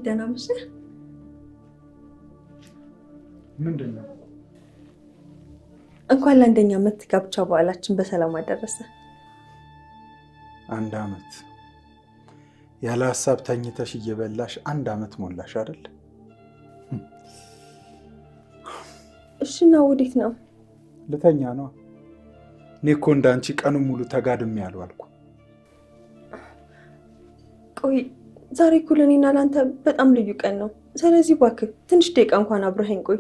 ደህና መሸህ። ምንድን ነው? እንኳን ለአንደኛ ዓመት ጋብቻ በዓላችን በሰላም አደረሰ። አንድ አመት ያለ ሀሳብ ተኝተሽ እየበላሽ አንድ አመት ሞላሽ አይደል? እሽና ወዴት ነው? ልተኛ ነው። እኔ እኮ እንዳንቺ ቀኑን ሙሉ ተጋድሜ አልዋልኩ። ቆይ ዛሬ እኮ ለእኔና ለአንተ በጣም ልዩ ቀን ነው። ስለዚህ እባክህ ትንሽ ደቂቃ እንኳን አብረኸኝ ቆይ።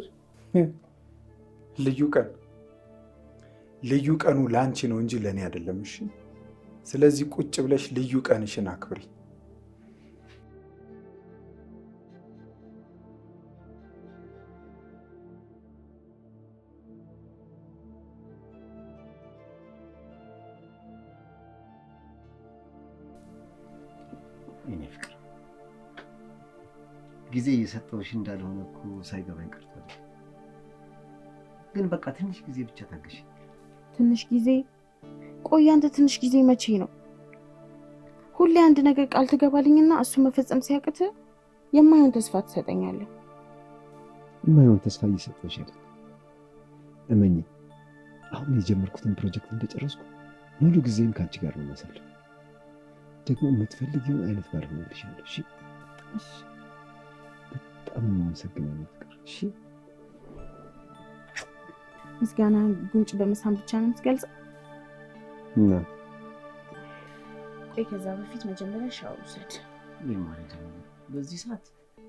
ልዩ ቀን ልዩ ቀኑ ለአንቺ ነው እንጂ ለእኔ አይደለም። እሺ፣ ስለዚህ ቁጭ ብለሽ ልዩ ቀንሽን አክብሪ። የኔ ፍቅር ጊዜ እየሰጠሁሽ እንዳልሆነ እኮ ሳይገባኝ ቀርቷል። ግን በቃ ትንሽ ጊዜ ብቻ ታገሽ። ትንሽ ጊዜ? ቆይ አንተ ትንሽ ጊዜ መቼ ነው? ሁሌ አንድ ነገር ቃል ትገባልኝና እሱ መፈጸም ሲያቅት የማይሆን ተስፋ ትሰጠኛለህ። የማይሆን ተስፋ እየሰጠሁሽ አይደል? እመኝ፣ አሁን የጀመርኩትን ፕሮጀክት እንደጨረስኩ ሙሉ ጊዜም ከአንቺ ጋር ነው ማሳለፍ። ደግሞ የምትፈልጊውን አይነት ባል ሆነልሻለሁ። እሺ? በጣም ነው የማመሰግነው የኔ ፍቅር። እሺ? ምስጋና ጉንጭ በመሳም ብቻ ነው የምትገልጸው? እና ቆይ ከዛ በፊት መጀመሪያ ሻወር ውሰድ። ምን ማለት ነው? በዚህ ሰዓት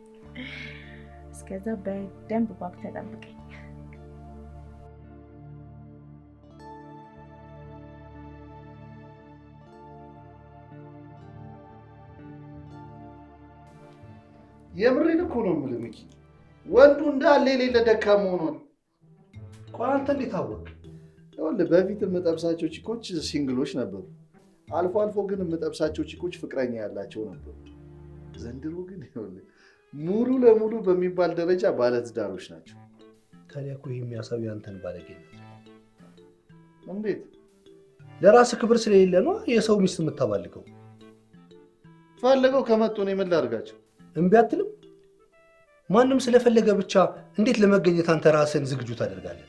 እስከዛ በደንብ ባክ ተጠብቀኝ። የምሬን እኮ ነው የምልህ ሚኪ፣ ወንዱ እንዳለ የሌለ ደካማ ሆኗል። ቆይ አንተ እንዴት አወቅ? ይኸውልህ በፊት የምጠብሳቸው ቺኮች ሲንግሎች ነበሩ። አልፎ አልፎ ግን የምጠብሳቸው ቺኮች ፍቅረኛ ያላቸው ነበሩ። ዘንድሮ ግን ይኸውልህ ሙሉ ለሙሉ በሚባል ደረጃ ባለትዳሮች ናቸው። ታዲያ እኮ ይህ የሚያሳየው ያንተን ባለጌነት። እንዴት? ለራስህ ክብር ስለሌለ ነው የሰው ሚስት የምታባልገው። ፈልገው ከመጡ እኔ ምን ላድርጋቸው? እምቢ አትልም? ማንም ስለፈለገ ብቻ እንዴት ለመገኘት አንተ ራስህን ዝግጁ ታደርጋለህ?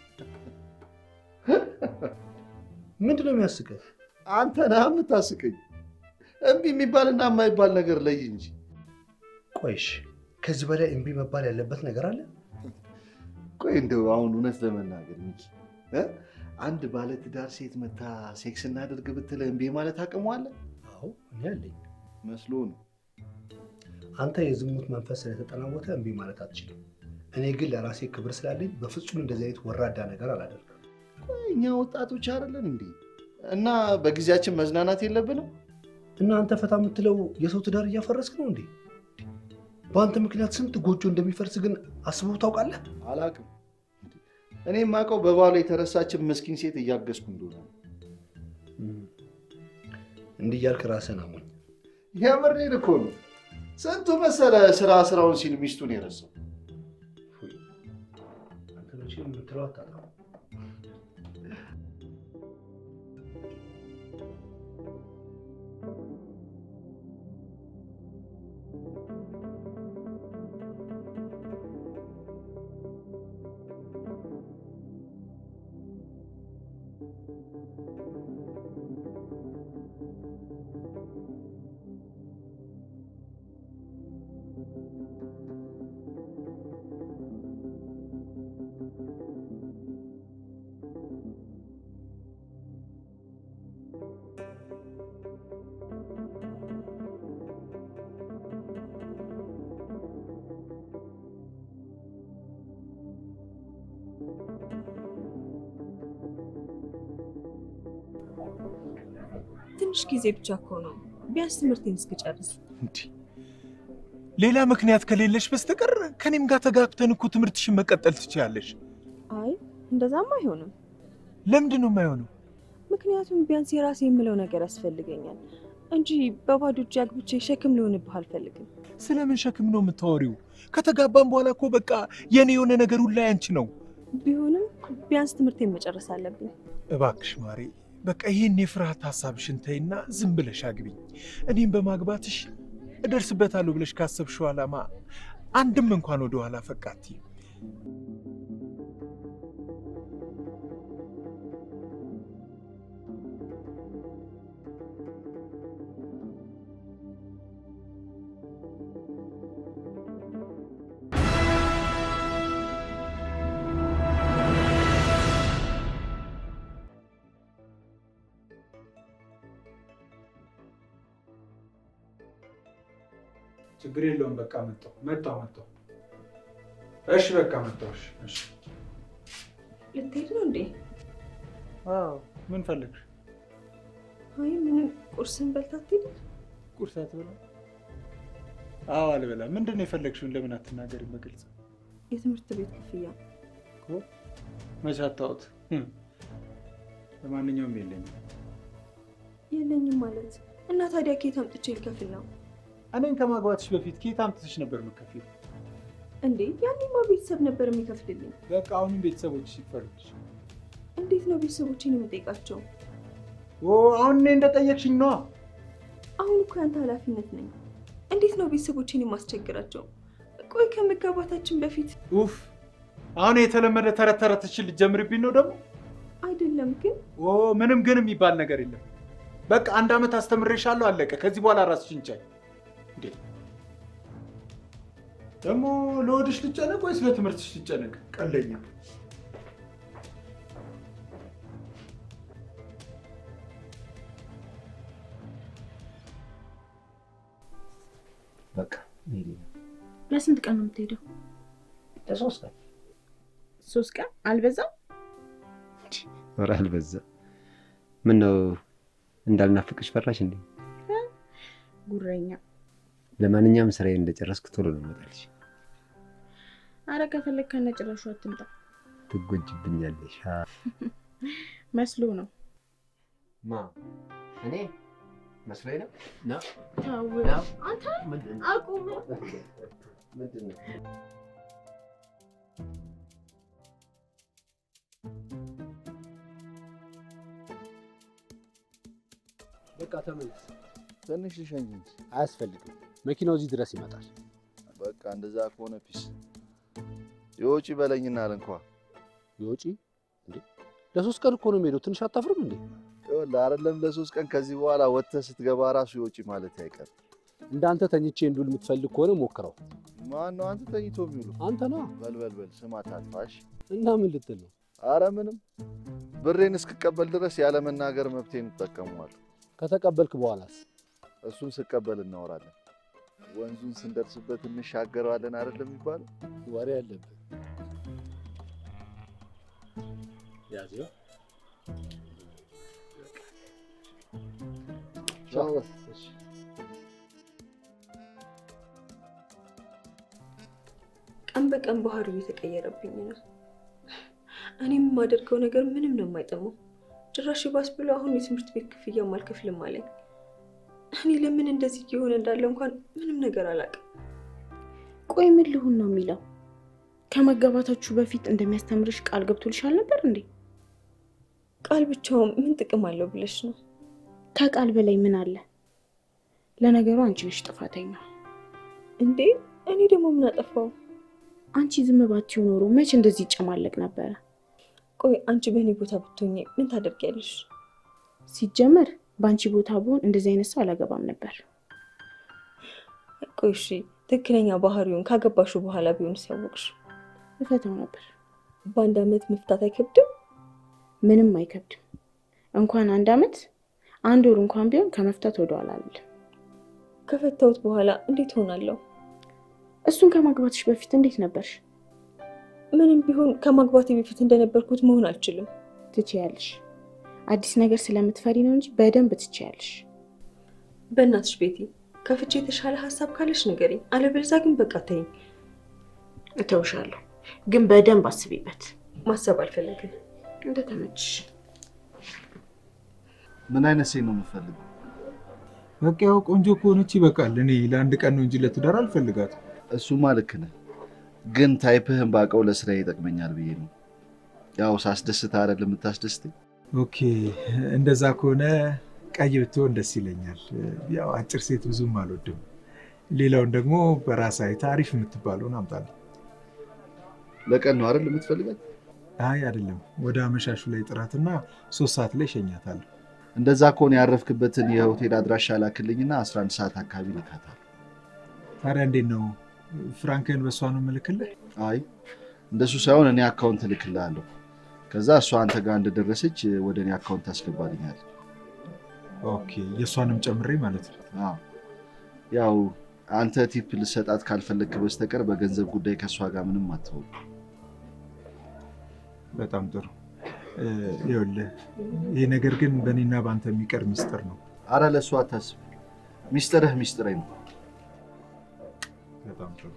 ምንድን ነው የሚያስቅህ? አንተ ነህ የምታስቀኝ። እምቢ የሚባልና የማይባል ነገር ለይ እንጂ። ቆይሽ ከዚህ በላይ እምቢ መባል ያለበት ነገር አለ? ቆይ እንደው አሁን እውነት ለመናገር ሚኪ እ አንድ ባለትዳር ሴት መታ ሴክስ እናድርግ ብትል እምቢ ማለት አቅሙ አለ? አዎ እኔ አለኝ። መስሎ ነው። አንተ የዝሙት መንፈስ ስለተጠናወተ እምቢ ማለት አትችልም። እኔ ግን ለራሴ ክብር ስላለኝ በፍጹም እንደዚህ አይነት ወራዳ ነገር አላደርግም። ቆይ እኛ ወጣቶች አይደለን እንዴ? እና በጊዜያችን መዝናናት የለብንም? እና አንተ ፈታ የምትለው የሰው ትዳር እያፈረስክ ነው እንዴ? በአንተ ምክንያት ስንት ጎጆ እንደሚፈርስ ግን አስበው ታውቃለህ? አላቅም። እኔ የማውቀው በባሏ የተረሳችን ምስኪን ሴት እያገዝኩ እንደሆነ ነው። እንዲህ እያልክ ራስህን አሞኝ። የምሬን እኮ ነው። ስንቱ መሰለ ስራ ስራውን ሲል ሚስቱን የረሳው። አንተ መቼም የምትለው አታጣም። ትንሽ ጊዜ ብቻ እኮ ነው። ቢያንስ ትምህርቴን እስክጨርስ። እንዲህ ሌላ ምክንያት ከሌለሽ በስተቀር ከኔም ጋር ተጋብተን እኮ ትምህርትሽን መቀጠል ትችያለሽ። አይ እንደዛም አይሆንም። ለምንድን ነው የማይሆነው? ምክንያቱም ቢያንስ የራሴ የምለው ነገር ያስፈልገኛል እንጂ በባዶ እጅ አግብቼ ሸክም ሊሆንብህ አልፈልግም። ስለምን ሸክም ነው የምታወሪው? ከተጋባን በኋላ እኮ በቃ የኔ የሆነ ነገር ሁላ ያንቺ ነው። ቢሆንም ቢያንስ ትምህርቴን መጨረስ አለብኝ። እባክሽ ማሬ፣ በቃ ይህን የፍርሃት ሀሳብሽን ተይና ዝም ብለሽ አግቢኝ። እኔም በማግባትሽ እደርስበታለሁ ብለሽ ካሰብሽው ዓላማ አንድም እንኳን ወደ ኋላ ፈቅ አትይም። ችግር የለውም። በቃ መጣሁ መጣሁ መጣሁ። እሺ በቃ መጣሁ። እሺ እሺ። ልትሄድ ነው እንዴ? አዎ ምን ፈለግሽ? አይ ምንም ቁርስን በልታ ትሄድ። ቁርስ አትበላ? አዎ አልበላም። ምንድን ነው የፈለግሽውን? ለምን አትናገሪም በግልጽ? የትምህርት ቤት ክፍያ መቼ አታውት? ለማንኛውም የለኝም። የለኝም ማለት እና ታዲያ ከየት አምጥቼ ልከፍል ነው እኔን ከማግባትሽ በፊት ከየት አምጥተሽ ነበር የምትከፊው? እንዴ? ያኔማ ቤተሰብ ነበር የሚከፍልልኝ። በቃ አሁንም ቤተሰቦች ይክፈሉልሽ። እንዴት ነው ቤተሰቦችን የምጠይቃቸው? ኦ አሁን እኔ እንደጠየቅሽኝ ነዋ። አሁን እኮ ያንተ ኃላፊነት ነኝ። እንዴት ነው ቤተሰቦችን የማስቸግራቸው? ቆይ ከመጋባታችን በፊት ኡፍ አሁን የተለመደ ተረት ተረትሽን ልትጀምርብኝ ነው ደግሞ? አይደለም ግን ኦ ምንም ግን የሚባል ነገር የለም። በቃ አንድ ዓመት አስተምሬሻለሁ፣ አለቀ። ከዚህ በኋላ ራስሽን ቻይ። እንዴ ደግሞ ለወድሽ ልጨነቅ ወይስ ለትምህርትሽ ልጨነቅ? ቀለኛ በቃ መሄዴ ነው። ለስንት ቀን ነው የምትሄደው? ለሶስት ቀን ሶስት ቀን አልበዛም? ኧረ አልበዛ። ምን ነው እንዳልናፍቅሽ ፈራሽ እንዴ? ጉረኛ። ለማንኛውም ስራዬ እንደጨረስኩ ቶሎ ነው እመጣልሽ። አረ ከፈለግ ከነጭራሹ አትምጣ። ትጎጅብኛለሽ። መስሎ ነው። ማ እኔ መስሎኝ ነው ነው ተው ነው አንተ ምንድን አቁም። ምንድን ነው? በቃ ተመለስ። ትንሽ ልሸኝ እንጂ። አያስፈልግም። መኪናው እዚህ ድረስ ይመጣል። በቃ እንደዛ ከሆነ ፒስ የውጪ በለኝና አልንኳ የውጪ እንዴ ለሶስት ቀን እኮ ነው የሚሄደው። ትንሽ አታፍርም እንዴ? ይኸውልህ አይደለም ለሶስት ቀን ከዚህ በኋላ ወጥተህ ስትገባ ራሱ የውጪ ማለት አይቀርም። እንዳንተ ተኝቼ እንዱል የምትፈልግ ከሆነ ሞክረው። ማን ነው አንተ ተኝቶ የሚውሉ? አንተ ነዋ። በልበልበል ስማ ታጥፋሽ። እና ምን ልትል ነው? አረ ምንም ብሬን እስክቀበል ድረስ ያለ መናገር መብቴን እጠቀመዋለሁ። ከተቀበልክ በኋላስ? እሱን ስቀበል እናወራለን። ወንዙን ስንደርስበት እንሻገረዋለን አይደለም የሚባለው? ወሬ አለብህ። ያዘው ቻው። ቀን በቀን ባህሪው እየተቀየረብኝ ነው። እኔም የማደርገው ነገር ምንም ነው የማይጠማው። ጭራሽ ባስ ብሎ አሁን የትምህርት ቤት ክፍያም አልከፍልም አለኝ። እኔ ለምን እንደዚህ እየሆነ እንዳለ እንኳን ምንም ነገር አላውቅም። ቆይ ምን ልሁን ነው የሚለው? ከመጋባታችሁ በፊት እንደሚያስተምርሽ ቃል ገብቶልሻል ነበር እንዴ? ቃል ብቻውን ምን ጥቅም አለው ብለሽ ነው? ከቃል በላይ ምን አለ? ለነገሩ አንቺ ነሽ ጥፋተኛ። እንዴ እኔ ደግሞ ምን አጠፋው? አንቺ ዝም ባትይው ኖሮ መች እንደዚህ ይጨማለቅ ነበረ? ቆይ አንቺ በእኔ ቦታ ብትሆኚ ምን ታደርጊያለሽ? ሲጀመር በአንቺ ቦታ ብሆን እንደዚህ አይነት ሰው አላገባም ነበር። ቆይ እሺ ትክክለኛ ባህሪውን ካገባሹ በኋላ ቢሆን ሲያወቅሽ እፈተው ነበር። በአንድ አመት መፍታት አይከብድም? ምንም አይከብድም። እንኳን አንድ አመት አንድ ወር እንኳን ቢሆን ከመፍታት ወደኋላ አልልም። ከፈታሁት በኋላ እንዴት ሆናለሁ? እሱን ከማግባትሽ በፊት እንዴት ነበርሽ? ምንም ቢሆን ከማግባቴ በፊት እንደነበርኩት መሆን አልችልም። ትችያለሽ። አዲስ ነገር ስለምትፈሪ ነው እንጂ በደንብ ትችያለሽ። በእናትሽ ቤቲ ከፍቼ የተሻለ ሀሳብ ካለሽ ንገሪኝ፣ አለበለዚያ ግን በቃ ተይኝ። እተውሻለሁ፣ ግን በደንብ አስቢበት። ማሰብ አልፈለግም። እንደተመችሽ። ምን አይነት ሴት ነው የምፈልገው? በቃ ያው ቆንጆ ከሆነች ይበቃል። እኔ ለአንድ ቀን ነው እንጂ ለትዳር አልፈልጋትም። እሱማ ልክ ነህ፣ ግን ታይፕህን ባውቀው ለስራ ይጠቅመኛል ብዬ ነው። ያው ሳስደስት አይደል የምታስደስተኝ? ኦኬ እንደዛ ከሆነ ቀይ ብትሆን ደስ ይለኛል። ያው አጭር ሴት ብዙም አልወድም። ሌላውን ደግሞ በራስ አይተህ አሪፍ የምትባለውን አምጣልኝ። ለቀን ነው አይደል የምትፈልጋት? አይ አይደለም፣ ወደ አመሻሹ ላይ ጥራትና ሶስት ሰዓት ላይ እሸኛታለሁ። እንደዛ ከሆነ ያረፍክበትን የሆቴል አድራሻ ላክልኝና 11 ሰዓት አካባቢ ልካታል። ታዲያ እንዴት ነው ፍራንክን በእሷ ነው የምልክልህ? አይ እንደሱ ሳይሆን እኔ አካውንት እልክልሃለሁ። ከዛ እሷ አንተ ጋር እንደደረሰች ወደ እኔ አካውንት ታስገባልኛል። ኦኬ፣ የእሷንም ጨምሬ ማለት ነው። አዎ ያው አንተ ቲፕ ልሰጣት ካልፈለግክ በስተቀር በገንዘብ ጉዳይ ከእሷ ጋር ምንም አትሆን። በጣም ጥሩ። ይኸውልህ ይህ ነገር ግን በእኔና በአንተ የሚቀር ሚስጥር ነው። አረ ለእሷ አታስብ፣ ሚስጥርህ ሚስጥሬ ነው። በጣም ጥሩ።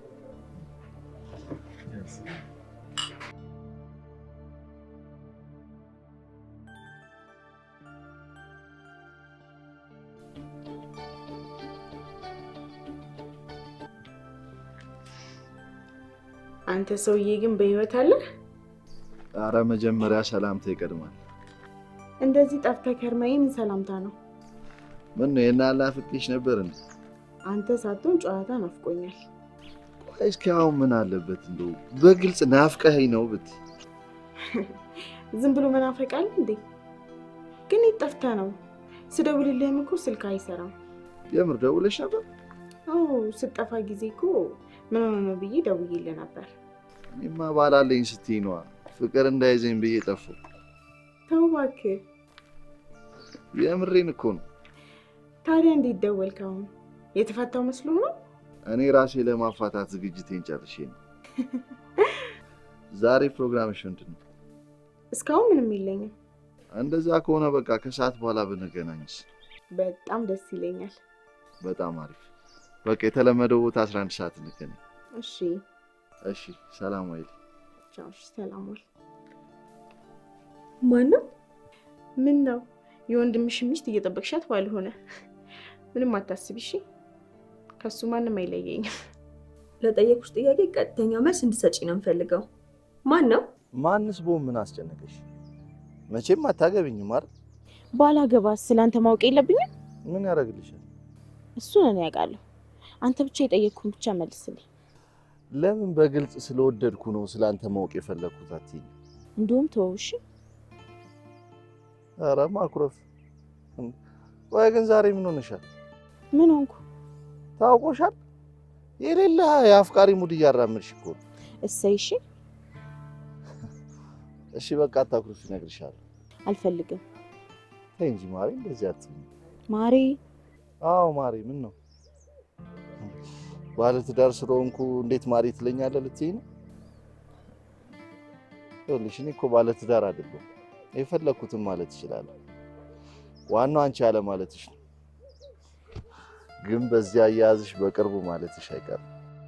አንተ ሰውዬ ግን በህይወት አለ? አረ መጀመሪያ ሰላምታ ይቀድማል። እንደዚህ ጠፍተህ ከርመህ ምን ሰላምታ ነው? ምን ነው የናላ ፍቅሽ ነበር እንዴ? አንተ ሳትሆን ጨዋታ ናፍቆኛል። ቆይ እስኪ አሁን ምን አለበት እንደው በግልጽ ናፍቀኸኝ ነው ብት ዝም ብሎ መናፈቃል እንዴ? ግን የት ጠፍተህ ነው? ስደውልልህም እኮ ስልክ አይሰራም። የምር ደውለሽ ነበር? አዎ ስጠፋ ጊዜ እኮ ምን ሆነ ነው ብዬ ደውዬልህ ነበር። እኔማ ባላለኝ ስትይ ነዋ ፍቅር እንዳይዘኝ ብዬ ጠፋሁ። ተው እባክህ። የምሬን እኮ ነው። ታዲያ እንዴት ደወልክ? አሁን የተፈታው መስሎ ነው? እኔ ራሴ ለማፋታት ዝግጅቴን ጨርሼ ነው። ዛሬ ፕሮግራምሽ ምንድን ነው? እስካሁን ምንም የለኝም። እንደዛ ከሆነ በቃ ከሰዓት በኋላ ብንገናኝስ? በጣም ደስ ይለኛል። በጣም አሪፍ። በቃ የተለመደው ቦታ 11 ሰዓት እንገናኝ። እሺ እሺ፣ ሰላም ዋይል። ቻው። እሺ፣ ሰላም ዋል። ማነው? ምን ነው የወንድምሽ ሚስት እየጠበቅሻት ባልሆነ? ምንም አታስቢ እሺ። ከሱ ማንም አይለየኝም። ለጠየቁሽ ጥያቄ ቀጥተኛ መልስ እንድሰጪ ነው የምፈልገው። ማን ነው? ማንስ ቦም ምን አስጨነቀሽ? መቼም አታገብኝም አይደል? ባላገባስ ስለአንተ ማወቅ የለብኝም? ምን ያደርግልሻል? እሱን እኔ ያውቃለሁ። አንተ ብቻ የጠየቅኩህን ብቻ መልስልኝ። ለምን በግልጽ ስለወደድኩ ነው ስለአንተ ማወቅ የፈለግኩት አትይኝ? እንዲሁም ተወው እሺ። ኧረ ማኩረፍ። ቆይ ግን ዛሬ ምን ሆነሻል? ምን ሆንኩ? ታውቆሻል? የሌለ የአፍቃሪ ሙድ እያራመድሽ እኮ ነው። እሰይ እሺ። እሺ በቃ አታኩርፊ፣ እነግርሻለሁ። አልፈልግም ተይ እንጂ ማሬ፣ እንደዚህ አትይኝ። ማሬ። አዎ ማሬ፣ ምን ነው ባለትዳር ስለሆንኩ እንዴት ማሬ ትለኛለህ ልትይኝ ነው? ይኸውልሽ እኔ እኮ ባለትዳር አይደለሁም። የፈለግኩትን ማለት እችላለሁ። ዋናው አንቺ ያለ ማለትሽ ነው። ግን በዚያ አያያዝሽ በቅርቡ ማለትሽ አይቀርም።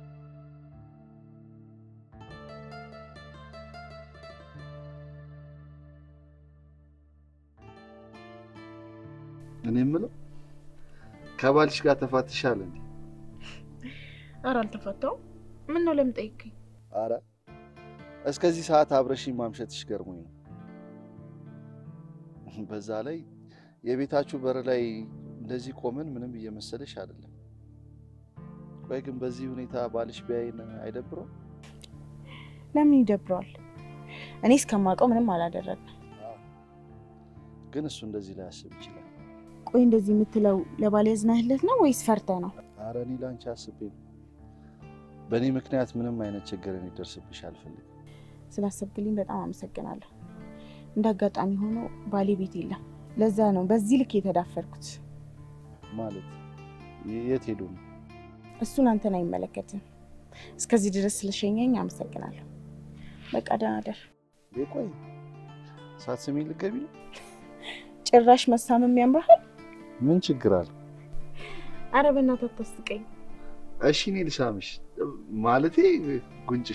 እኔ የምለው ከባልሽ ጋር ተፋትሻል እንዴ? ኧረ አልተፈታውም። ምን ነው ለምን ጠይቅኝ? አረ እስከዚህ ሰዓት አብረሽኝ ማምሸትሽ ገርሞኝ ነው። በዛ ላይ የቤታችሁ በር ላይ እንደዚህ ቆመን ምንም እየመሰለሽ አይደለም። ቆይ ግን በዚህ ሁኔታ ባልሽ ቢያይን አይደብረው? ለምን ይደብረዋል? እኔ እስከማውቀው ምንም አላደረግም። ግን እሱ እንደዚህ ላይ ያስብ ይችላል። ቆይ እንደዚህ የምትለው ለባል ያዝነህለት ነው ወይስ ፈርተህ ነው? አረ እኔ ላንቺ አስቤ ነው። በእኔ ምክንያት ምንም አይነት ችግር እንዲደርስብሽ አልፈልግም። ስላሰብክልኝ በጣም አመሰግናለሁ። እንደ አጋጣሚ ሆኖ ባሌ ቤት የለም። ለዛ ነው በዚህ ልክ የተዳፈርኩት። ማለት የት ሄዱ ነው? እሱን አንተን አይመለከትም። እስከዚህ ድረስ ስለሸኘኝ አመሰግናለሁ። በቃ ደህና ደር። ቆይ ሳትስሚኝ ልትገቢ ነው? ጭራሽ መሳመም ያምርሃል። ምን ችግር አለ? አረ በእናትህ አታስቀኝ። እሺ እኔ ልሳምሽ፣ ማለቴ ጉንጭሽ።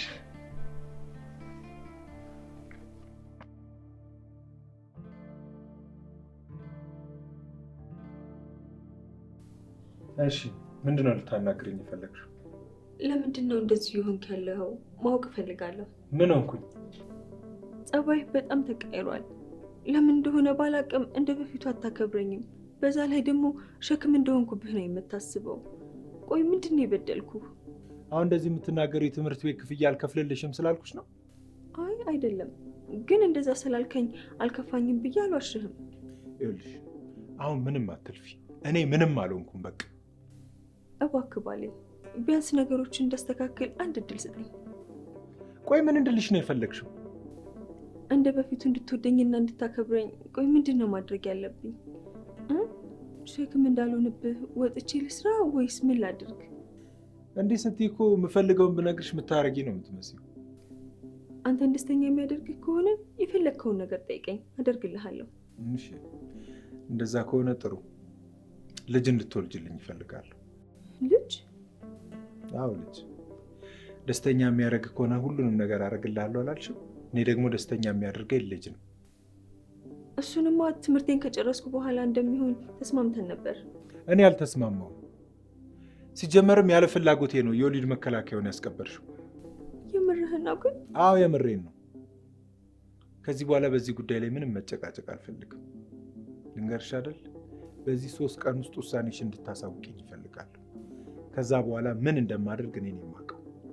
እሺ ምንድን ነው ልታናግረኝ የፈለግሽው? ለምንድን ነው እንደዚህ የሆንክ ያለኸው? ማወቅ እፈልጋለሁ። ምን ሆንኩኝ? ጸባይህ በጣም ተቀይሯል። ለምን እንደሆነ ባላቅም እንደ በፊቱ አታከብረኝም። በዛ ላይ ደግሞ ሸክም እንደሆንኩብህ ነው የምታስበው። ቆይ ምንድን ነው የበደልኩ? አሁን እንደዚህ የምትናገሩ የትምህርት ቤት ክፍያ አልከፍልልሽም ስላልኩሽ ነው። አይ አይደለም፣ ግን እንደዛ ስላልከኝ አልከፋኝም ብዬ አልዋሽህም። ይኸውልሽ አሁን ምንም አትልፊ። እኔ ምንም አልሆንኩም። በቃ እባክህ ባሌ፣ ቢያንስ ነገሮችን እንዳስተካክል አንድ እድል ስጠኝ። ቆይ ምን እንድልሽ ነው የፈለግሽው? እንደ በፊቱ እንድትወደኝና እንድታከብረኝ። ቆይ ምንድን ነው ማድረግ ያለብኝ? እ? ሸክም እንዳልሆንብህ ወጥቼ ልስራ ወይስ ምን ላድርግ? እንዲህ ስትይ እኮ የምፈልገውን ብነግርሽ የምታረጊ ነው የምትመስለው። አንተን ደስተኛ የሚያደርግህ ከሆነ የፈለግከውን ነገር ጠይቀኝ፣ አደርግልሃለሁ። እሺ፣ እንደዛ ከሆነ ጥሩ። ልጅ እንድትወልጅልኝ ይፈልጋለሁ። ልጅ? አዎ ልጅ። ደስተኛ የሚያደርግ ከሆነ ሁሉንም ነገር አደርግልሃለሁ አላልሽም? እኔ ደግሞ ደስተኛ የሚያደርገኝ ልጅ ነው። እሱንማ ትምህርቴን ከጨረስኩ በኋላ እንደሚሆን ተስማምተን ነበር። እኔ አልተስማማውም። ሲጀመርም ያለ ፍላጎቴ ነው የወሊድ መከላከያውን ያስቀበርሽው። የምርህን ነው ግን? አዎ የምሬን ነው። ከዚህ በኋላ በዚህ ጉዳይ ላይ ምንም መጨቃጨቅ አልፈልግም። ልንገርሽ አይደል፣ በዚህ ሶስት ቀን ውስጥ ውሳኔሽ እንድታሳውቅኝ ይፈልጋለሁ። ከዛ በኋላ ምን እንደማደርግ እኔ ነኝ የማውቀው።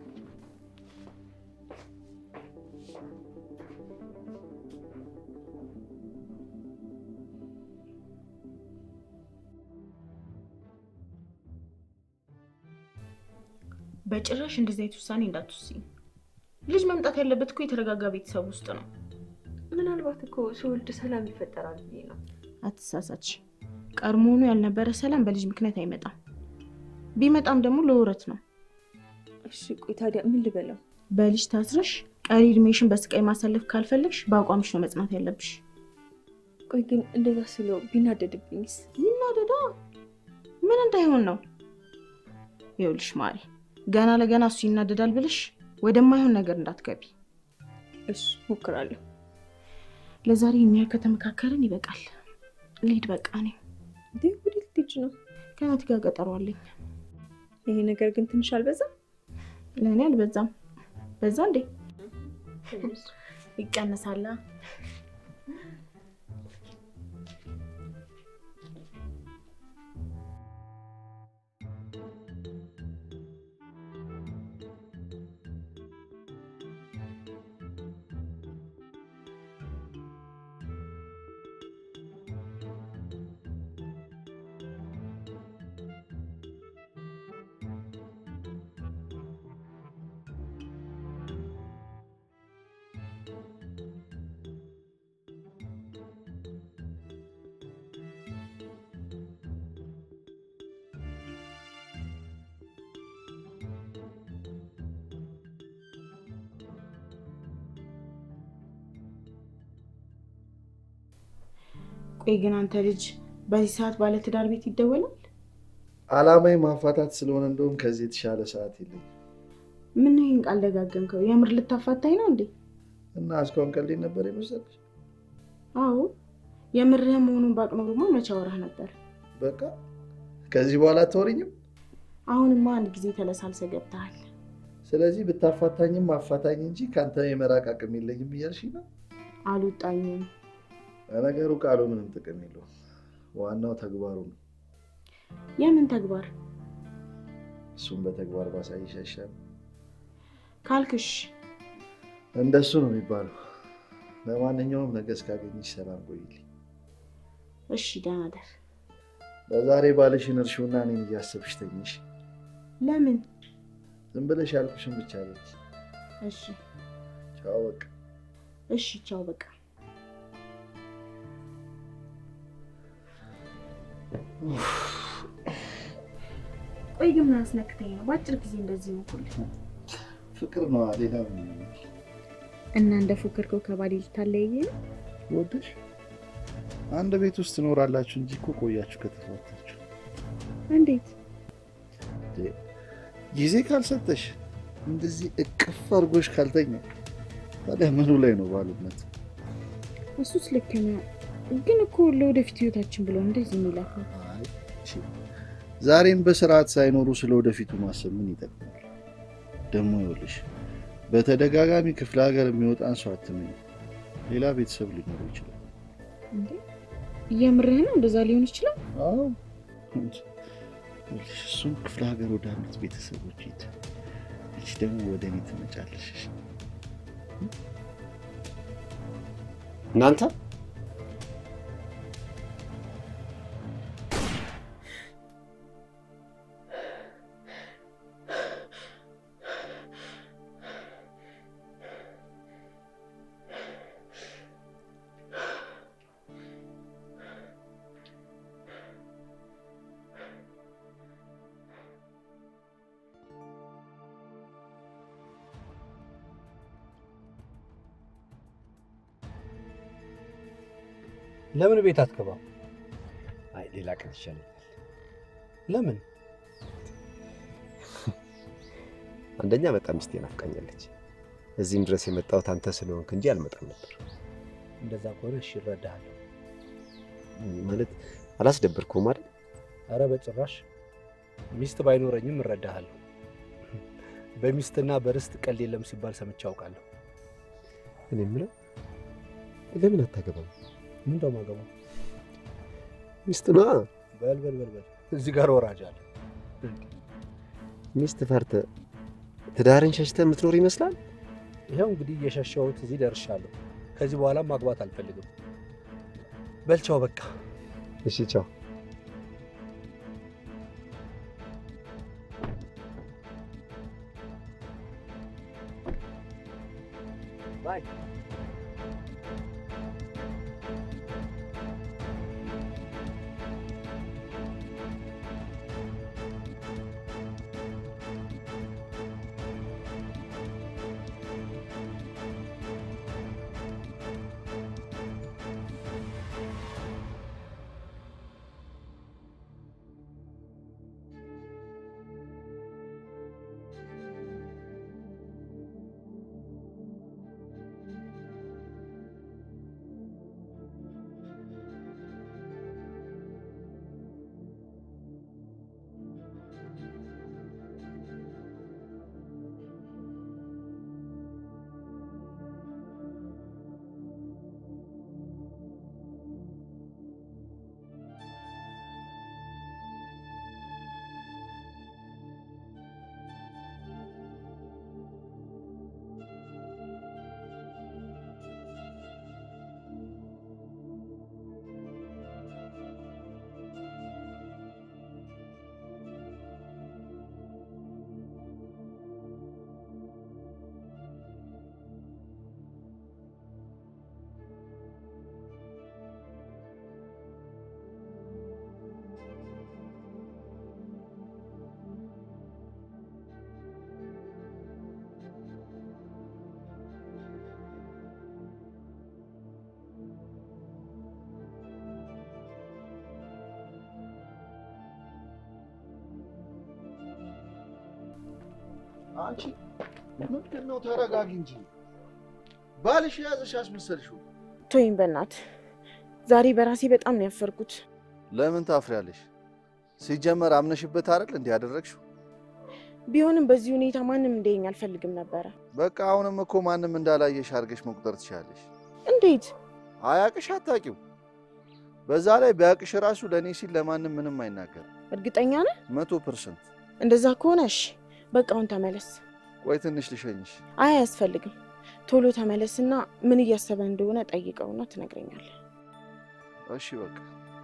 በጭራሽ እንደዚህ አይነት ውሳኔ እንዳትወስኝ። ልጅ መምጣት ያለበት እኮ የተረጋጋ ቤተሰብ ውስጥ ነው። ምናልባት እኮ ስወልድ ሰላም ይፈጠራል ብዬ ነው። አትሳሳች። ቀድሞውኑ ያልነበረ ሰላም በልጅ ምክንያት አይመጣም። ቢመጣም ደግሞ ለውረት ነው። እሺ ቆይ ታዲያ ምን ልበለው? በልጅ ታስረሽ ቀሪ እድሜሽን በስቃይ ማሳለፍ ካልፈለግሽ በአቋምሽ ነው መጽናት ያለብሽ። ቆይ ግን እንደዛ ስለው ቢናደድብኝስ? ይናደዳ ምን እንዳይሆን ነው። ይኸውልሽ ማሪ፣ ገና ለገና እሱ ይናደዳል ብለሽ ወደማይሆን ነገር እንዳትገቢ። እሺ ሞክራለሁ። ለዛሬ የሚያህል ከተመካከርን ይበቃል። ልሂድ በቃ። እኔ እንዴ ወዴት ልትሄጂ ነው? ከናቲ ጋር ቀጠሮ አለኝ። ይሄ ነገር ግን ትንሽ አልበዛም? ለእኔ አልበዛም። በዛ እንዴ? ይቀንሳላ። ቆይ ግን አንተ ልጅ በዚህ ሰዓት ባለትዳር ቤት ይደወላል? አላማዊ ማፋታት ስለሆነ እንደውም ከዚህ የተሻለ ሰዓት የለኝም ምን ይህን ቃል ደጋገምከው? የምር ልታፋታኝ ነው እንዴ? እና እስካሁን ቀልዴን ነበር የመሰለሽ? አዎ የምርህ መሆኑን ባቅ ኖሮማ መቼ አወራህ ነበር። በቃ ከዚህ በኋላ አታወሪኝም። አሁንማ አንድ ጊዜ ተለሳልሰ ገብተሃል። ስለዚህ ብታፋታኝም አፋታኝ እንጂ ከአንተ የመራቅ አቅም የለኝም እያልሽኝ ነው። አልወጣኝም። ለነገሩ ቃሉ ምንም ጥቅም የለውም። ዋናው ተግባሩ ነው። የምን ተግባር እሱም በተግባር ባሳይሽ አይሻልም? ካልክሽ እንደሱ ነው የሚባለው። ለማንኛውም ነገ እስካገኝሽ ሰላም ቆይልኝ። እሺ፣ ደህና ደር። ለዛሬ ባልሽን እርሺውና እኔን እያሰብሽ ተኝሽ። ለምን? ዝም ብለሽ ያልኩሽን ብቻ አለች። እሺ፣ ቻው በቃ። እሺ፣ ቻው በቃ። ቆይ ግን ምን አስነክተኝ ነው በአጭር ጊዜ እንደዚህ ሆንኩልህ? ፍቅር ነው ሌላ ምን ይሆናል? እና እንደ ፎከርከው ከባሌ ልታለያየ ነው? ወደሽ አንድ ቤት ውስጥ ትኖራላችሁ እንጂ እኮ ቆያችሁ ከተፋታችሁ። እንዴት? ጊዜ ካልሰጠሽ እንደዚህ እቅፍ አድርጎሽ ካልተኛ ታዲያ ምኑ ላይ ነው ባሉነት? እሱስ ልክ ነው፣ ግን እኮ ለወደፊት ህይወታችን ብሎ እንደዚህ የሚላት ነው። አይ፣ እሺ፣ ዛሬም በስርዓት ሳይኖሩ ስለ ወደፊቱ ማሰብ ምን ይጠቅማል? ደግሞ ይኸውልሽ በተደጋጋሚ ክፍለ ሀገር የሚወጣን ሰው አትመኝ። ሌላ ቤተሰብ ሊኖረው ይችላል። እንዴ የምርህ ነው? እንደዛ ሊሆን ይችላል። አዎ ይኸውልሽ፣ እሱም ክፍለ ሀገር ወዳሉት ቤተሰቦች ሂድ፣ አንቺ ደግሞ ወደ እኔ ትመጫለሽ። እሺ? እናንተ ለምን ቤት አትገባም? አይ ሌላ ቀን ይሻለኛል። ለምን? አንደኛ በጣም ሚስቴ ናፍቃኛለች። እዚህም ድረስ የመጣሁት አንተ ስለሆንክ እንጂ አልመጣም ነበር። እንደዛ ከሆነ እሺ እረዳሃለሁ። ማለት አላስደበርኩም አይደል? አረ በጭራሽ ሚስት ባይኖረኝም እረዳሃለሁ። በሚስትና በርስት ቀልድ የለም ሲባል ሰምቼ አውቃለሁ። እኔ የምለው ለምን አታገባም? ምን እንደማገባ ሚስት ነዋ። በል በል በል በል እዚህ ጋር ወራጅ አለ። ሚስት ፈርተህ ትዳርን ሸሽተህ የምትኖር ይመስላል። ይኸው እንግዲህ እየሸሸሁት እዚህ ደርሻለሁ። ከዚህ በኋላ ማግባት አልፈልግም። በልቻው በቃ እሺ ቻው። አንቺ ምንድን ነው? ተረጋጊ እንጂ ባልሽ የያዘሽ አስመሰልሽው። ቶይም በእናት ዛሬ በራሴ በጣም ነው ያፈርኩት። ለምን ታፍሪያለሽ? ሲጀመር አምነሽበት አይደል እንዲህ ያደረግሽው? ቢሆንም በዚህ ሁኔታ ማንም እንዲያየኝ አልፈልግም ነበረ። በቃ አሁንም እኮ ማንም እንዳላየሽ አድርገሽ መቁጠር ትችላለሽ። እንዴት? አያቅሽ፣ አታቂው። በዛ ላይ ቢያቅሽ ራሱ ለእኔ ሲል ለማንም ምንም አይናገርም። እርግጠኛ ነህ? መቶ ፐርሰንት። እንደዛ ከሆነ እሺ፣ በቃ አሁን ተመለስ። ቆይ ትንሽ ልሸኝሽ። አይ አያስፈልግም። ቶሎ ተመለስና ምን እያሰበ እንደሆነ ጠይቀውና ትነግረኛለህ። እሺ በቃ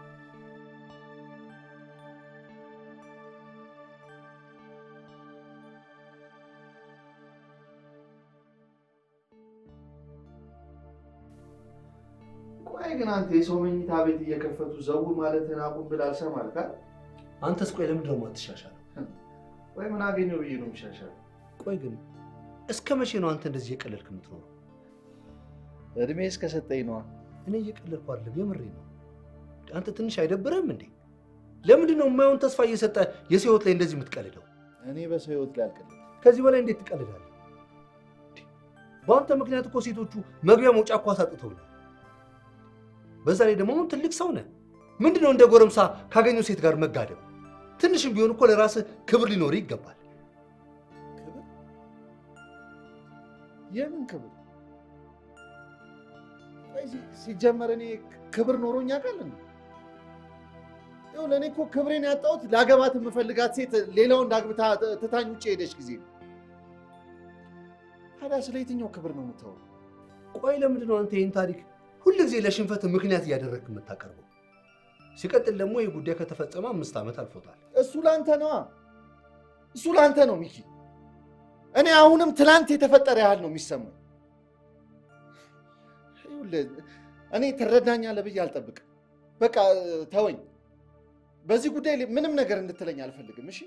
ቆይ ግን አንተ የሰው መኝታ ቤት እየከፈቱ ዘው ማለትን አቁም ብለህ አልሰማልካ? አንተስ ቆይ ለምንድን ነው የማትሻሻለው? ወይ ምን አገኘው ብዬ ነው የምሻሻል? ቆይ ግን እስከ መቼ ነው አንተ እንደዚህ እየቀለድክ የምትኖረው? እድሜ እስከሰጠኝ ነዋ። እኔ እየቀለድኩ አይደለም፣ የምሬ ነው። አንተ ትንሽ አይደብርህም እንዴ? ለምንድን ነው የማይሆን ተስፋ እየሰጠ የሰው ህይወት ላይ እንደዚህ የምትቀልደው? እኔ በሰው ህይወት ላይ አልቀልድም። ከዚህ በላይ እንዴት ትቀልዳለህ? በአንተ ምክንያት እኮ ሴቶቹ መግቢያ መውጫ እኮ አሳጥተውናል። በዛ ላይ ደግሞ አሁን ትልቅ ሰው ነህ። ምንድን ነው እንደ ጎረምሳ ካገኘው ሴት ጋር መጋደም? ትንሽም ቢሆን እኮ ለራስህ ክብር ሊኖር ይገባል። ክብር? የምን ክብር? ቆይ ሲ- ሲጀመር እኔ ክብር ኖሮኝ ያውቃል እንዴ? ይኸውልህ እኔ እኮ ክብሬን ያጣሁት ላገባት የምፈልጋት ሴት ሌላውን ዳግብታ ትታኝ ውጭ ሄደች ጊዜ ነው። ታዲያ ስለ የትኛው ክብር ነው የምታወራው? ቆይ ለምንድን ነው አንተ ይህን ታሪክ ሁልጊዜ ለሽንፈት ምክንያት እያደረግክ የምታቀርበው? ሲቀጥል ደግሞ ይህ ጉዳይ ከተፈጸመ አምስት ዓመት አልፎታል። እሱ ለአንተ ነዋ፣ እሱ ለአንተ ነው ሚኪ። እኔ አሁንም ትላንት የተፈጠረ ያህል ነው የሚሰማኝ። ይኸውልህ እኔ ትረዳኛለህ ብዬ አልጠብቅም። በቃ ተወኝ። በዚህ ጉዳይ ላይ ምንም ነገር እንድትለኝ አልፈልግም። እሺ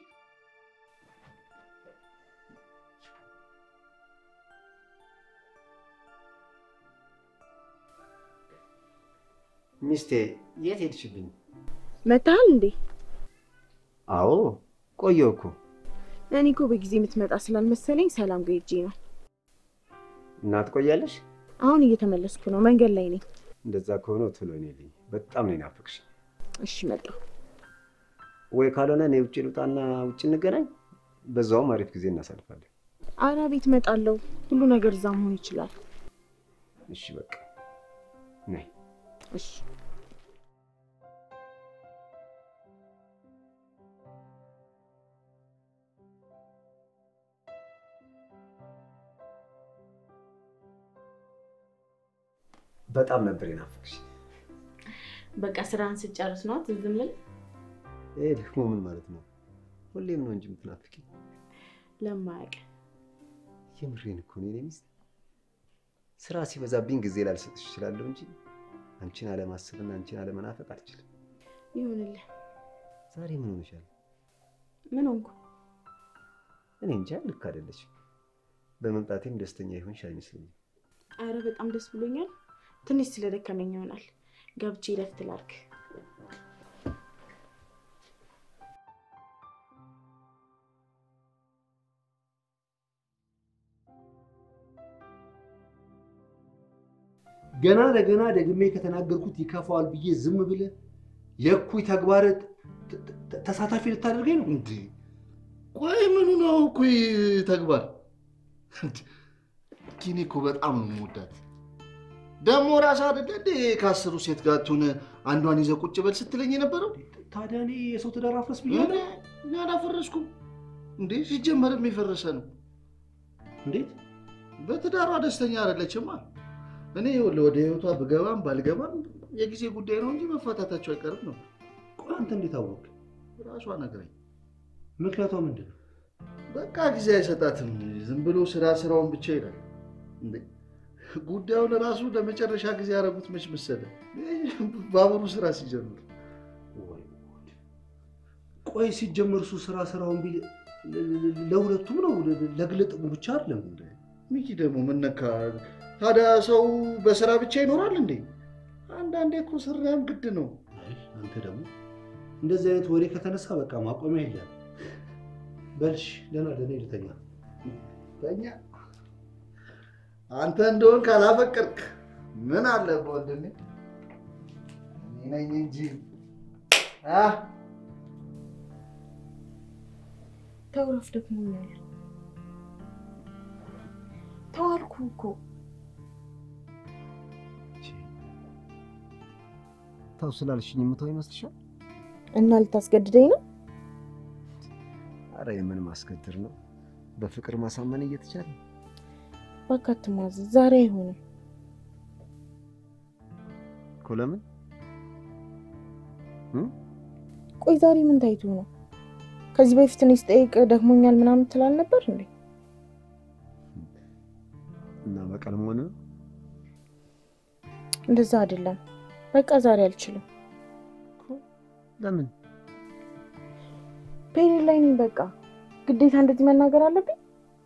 ሚስቴ የት ሄድሽብኝ? መታሃል እንዴ? አዎ ቆየሁ እኮ። እኔ እኮ በጊዜ የምትመጣ ስላልመሰለኝ ሰላም ጋር ሄጄ ነው። እና ትቆያለሽ? አሁን እየተመለስኩ ነው፣ መንገድ ላይ ነኝ። እንደዛ ከሆነ ቶሎ ነይልኝ። በጣም ነው የናፈቅሽ። እሺ መጣሁ። ወይ ካልሆነ እኔ ውጭ ልውጣና ውጭ እንገናኝ። በዛውም አሪፍ ጊዜ እናሳልፋለን። አራ ቤት እመጣለሁ። ሁሉ ነገር እዛ መሆን ይችላል። እሺ በቃ ነይ። እሺ በጣም ነበር የናፈቅሽ። በቃ ስራን ስጨርስ ነው ትዝ የምልህ። ይሄ ደግሞ ምን ማለት ነው? ሁሌም ነው እንጂ የምትናፍቂ። ለማያውቅ የምሬን እኮ ነው የኔ ሚስት። ስራ ሲበዛብኝ ጊዜ ላልሰጥሽ እችላለሁ እንጂ አንቺን አለማሰብና አንቺን አለመናፈቅ አልችልም። ይሁንልህ። ዛሬ ምን ሆነሻል? ምን ሆንኩ? እኔ እንጃ፣ ልክ አይደለችም። በመምጣቴም ደስተኛ ይሆንሽ አይመስለኝም። አረ በጣም ደስ ብሎኛል። ትንሽ ስለደከመኝ ይሆናል። ገብቼ ረፍት ላድርግ። ገና ለገና ደግሜ ከተናገርኩት ይከፋዋል ብዬ ዝም ብለህ የእኩይ ተግባር ተ- ተ- ተሳታፊ ልታደርገኝ ነው? እንዴ ቆይ ምኑ ነው እኩይ ተግባር? እንዴ፣ እኔ እኮ በጣም ነው የምወዳት። ደግሞ ራስ አይደለ እንዴ ከአስሩ ሴት ጋር ትሆነ አንዷን ይዘህ ቁጭ በል ስትለኝ የነበረው? ታዲያ እኔ የሰው ትዳር አፍረስ እኔ ብያለሁ? እኔ አላፈረስኩም እንዴ። ሲጀመርም የፈረሰ ነው። እንዴት? በትዳሯ ደስተኛ አይደለችማ። እኔ ይኸውልህ ወደ ህይወቷ ብገባም ባልገባም የጊዜ ጉዳይ ነው እንጂ መፋታታቸው አይቀርም ነው። ቆይ አንተ እንዴት አወቅ? ራሷ ነግረኝ። ምክንያቷ ምንድን ነው? በቃ ጊዜ አይሰጣትም። ዝም ብሎ ስራ ስራውን ብቻ ይላል። እንዴ ጉዳዩን ራሱ ለመጨረሻ ጊዜ ያደረጉት መች መሰለህ? ባቡሩ ስራ ሲጀምር ወይ ጉድ! ቆይ ሲጀመር እሱ ስራ ስራውን ቢል ለ- ለ- ለሁለቱም ነው ለ- ለግል ጥቅሙ ብቻ አይደለም እንዴ? ሚኪ ደግሞ ምን ነካ ታዲያ? ሰው በስራ ብቻ ይኖራል እንዴ? አንዳንዴ እኮ ስራም ግድ ነው። አይ አንተ ደግሞ እንደዚህ አይነት ወሬ ከተነሳ በቃ ማቆሚያ የለም። በልሽ ደህና ደህና ልተኛ። ተኛ። አንተ እንደሆን ካላፈቀርክ ምን አለ ወንድሜ? እኔ ነኝ እንጂ አ ተውረፍ ደክሞኛል። ተዋልኩ እኮ ታው ስላልሽኝ የምተው ይመስልሻል? እና ልታስገድደኝ ነው? አረ የምን ማስገድር ነው? በፍቅር ማሳመን እየተቻለ እባክህ አትሟዘዝ። ዛሬ አይሆንም። እኮ ለምን ቆይ ዛሬ ምን ታይቶ ነው? ከዚህ በፊት እኔ ስጠይቅ ደክሞኛል ምናምን ትላል ነበር እንዴ? እና በቀል መሆን ነው? እንደዛ አይደለም። በቃ ዛሬ አልችልም። ለምን ፔሪድ ላይ ነኝ። በቃ ግዴታ እንደዚህ መናገር አለብኝ?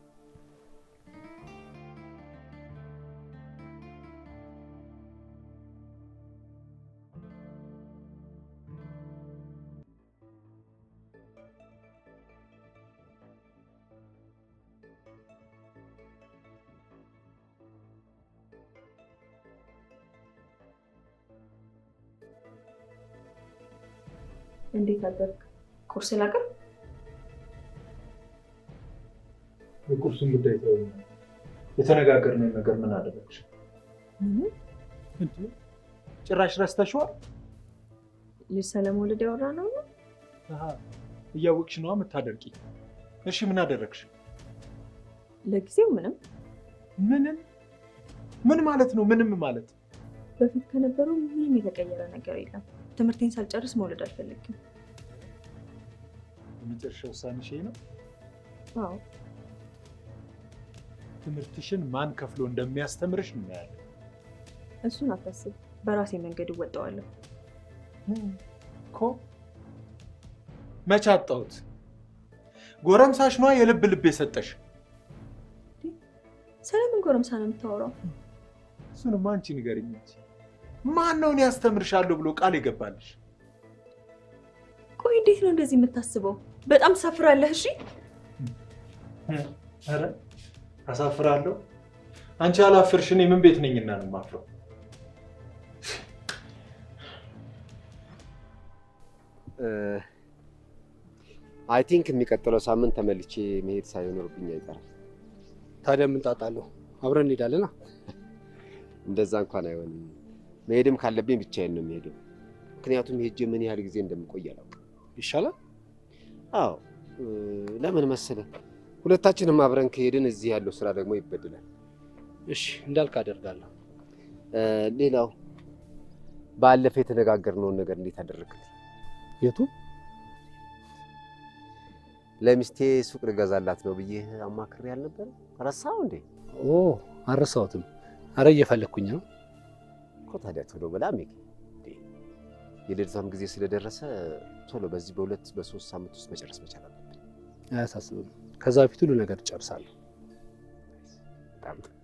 እንዴት አደርግ? ቁርስ ላቅርብ? የቁርሱን ጉዳይ ተው። የተነጋገርነው ነገር ምን አደረግሽ? ጭራሽ ረስተሽዋል? ልጅ ስለመውለድ ያወራ ነው ነው አሃ፣ እያወቅሽ ነዋ የምታደርቂ። እሺ ምን አደረግሽ? ለጊዜው ምንም ምንም ምን ማለት ነው? ምንም ማለት በፊት ከነበረው ምንም የተቀየረ ነገር የለም። ትምህርቴን ሳልጨርስ መውለድ አልፈልግም። የመጨረሻ ውሳኔሽ ይሄ ነው? አዎ ትምህርትሽን ማን ከፍሎ እንደሚያስተምርሽ እናያለን። እሱን አታስብ፣ በራሴ መንገድ እወጣዋለሁ። እኮ መቼ አጣሁት? ጎረምሳሽ ነዋ የልብ ልብ የሰጠሽ። ስለምን ጎረምሳ ነው የምታወራው? እሱንማ አንቺ ንገሪኝ እንጂ ማን ነው እኔ ያስተምርሻለሁ ብሎ ቃል የገባልሽ? ቆይ እንዴት ነው እንደዚህ የምታስበው? በጣም ትሳፍራለህ። እሺ ኧረ አሳፍራለሁ። አንቺ ያላፍርሽ እኔ ምን ቤት ነኝና ነው የማፍረው? አይ ቲንክ የሚቀጥለው ሳምንት ተመልቼ መሄድ ሳይኖርብኝ አይቀርም። ታዲያ ምን ጣጣ አለው? አብረን እንሄዳለና። እንደዛ እንኳን አይሆንም። መሄድም ካለብኝ ብቻዬን ነው የሚሄደው። ምክንያቱም ሄጄ ምን ያህል ጊዜ እንደምቆይ አላውቅም። ይሻላል። አዎ እ፣ ለምን መሰለህ ሁለታችንም አብረን ከሄድን እዚህ ያለው ስራ ደግሞ ይበድላል። እሺ እንዳልክ አደርጋለሁ። እ፣ ሌላው ባለፈው የተነጋገርነውን ነገር እንዴት አደረግልኝ? የቱ? ለሚስቴ ሱቅ ልገዛላት ነው ብዬ አማክሬ አልነበረ? ረሳው እንዴ? ኦ አልረሳሁትም። አረ እየፈለግኩኝ ነው። እኮ ታዲያ ቶሎ ብላ ሜግ የልደቷም ጊዜ ስለደረሰ ቶሎ በዚህ በሁለት በሶስት ሳምንት ውስጥ መጨረስ መቻል አለብን። አያሳስብም። ከዛ በፊት ሁሉ ነገር እጨርሳለሁ። በጣም ጥሩ።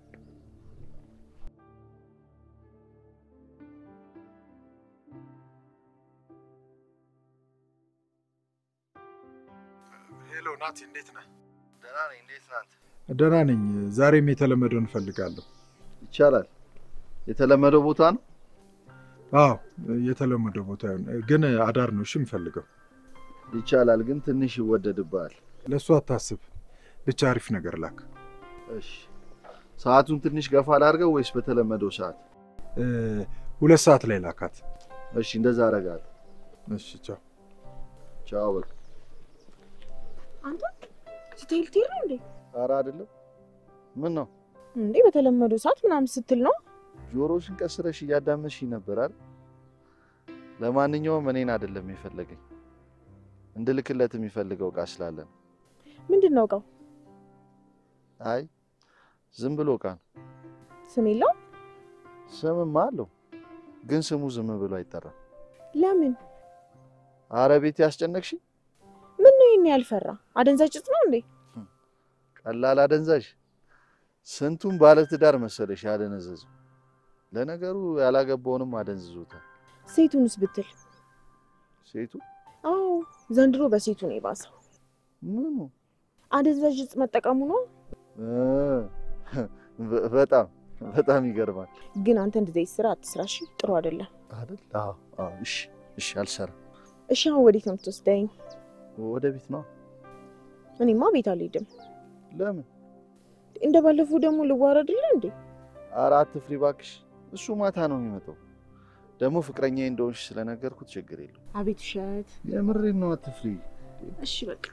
ሄሎ ናቲ፣ እንዴት ነህ? ደህና ነኝ። እንዴት ናት? ደህና ነኝ። ዛሬም የተለመደውን እፈልጋለሁ። ይቻላል። የተለመደው ቦታ ነው። አዎ የተለመደው ቦታ ይሁን፣ ግን አዳር ነው እሺ የምፈልገው። ይቻላል፣ ግን ትንሽ ይወደድብሃል። ለእሱ አታስብ፣ ብቻ አሪፍ ነገር ላክ። እሺ፣ ሰዓቱን ትንሽ ገፋ ላድርገው ወይስ በተለመደው ሰዓት? እ፣ ሁለት ሰዓት ላይ ላካት። እሺ፣ እንደዛ አደርጋለሁ። እሺ ቻው። ቻው። በቃ አንተ ስትሄድ ትሄድ ነው እንዴ? ኧረ አይደለም። ምን ነው እንዴ በተለመደው ሰዓት ምናምን ስትል ነው። ጆሮሽን ቀስረሽ እያዳመጥሽኝ ነበር አይደል? ለማንኛውም እኔን አይደለም የፈለገኝ እንድልክለት የሚፈልገው እቃ ስላለ ነው። ምንድን ነው እቃው? አይ ዝም ብሎ እቃ ነው። ስም የለው? ስምማ አለው፣ ግን ስሙ ዝም ብሎ አይጠራም። ለምን? አረ ቤት ያስጨነቅሽ ምን ነው ይሄን ያልፈራ? አደንዛዥ እጽ ነው እንዴ? ቀላል አደንዛዥ ስንቱን ባለትዳር መሰለሽ ያደነዘዘው። ለነገሩ ያላገባውንም አደንዝዞታል። ሴቱንስ ብትል? ሴቱ አዎ ዘንድሮ በሴቱ ነው የባሰው። ምኑ አደንዛዥ እጽ መጠቀሙ ነው። እ፣ በ- በጣም በጣም ይገርማል ግን አንተ እንደዚህ ስራ አትስራ እሺ? ጥሩ አይደለም። አይደል? አዎ አዎ። እሺ እሺ፣ አልሰራም። እሺ አሁን ወዴት ነው የምትወስደኝ? ወደ ቤት ነው። እኔማ ቤት አልሄድም። ለምን? እንደ ባለፈው ደግሞ ልዋረድልህ እንዴ? ኧረ አትፍሪ እባክሽ። እሱ ማታ ነው የሚመጣው። ደግሞ ፍቅረኛ እንደሆንሽ ስለነገርኩት ችግር የለው። አቤት ውሸት። የምሬን ነው፣ አትፍሪ። እሺ በቃ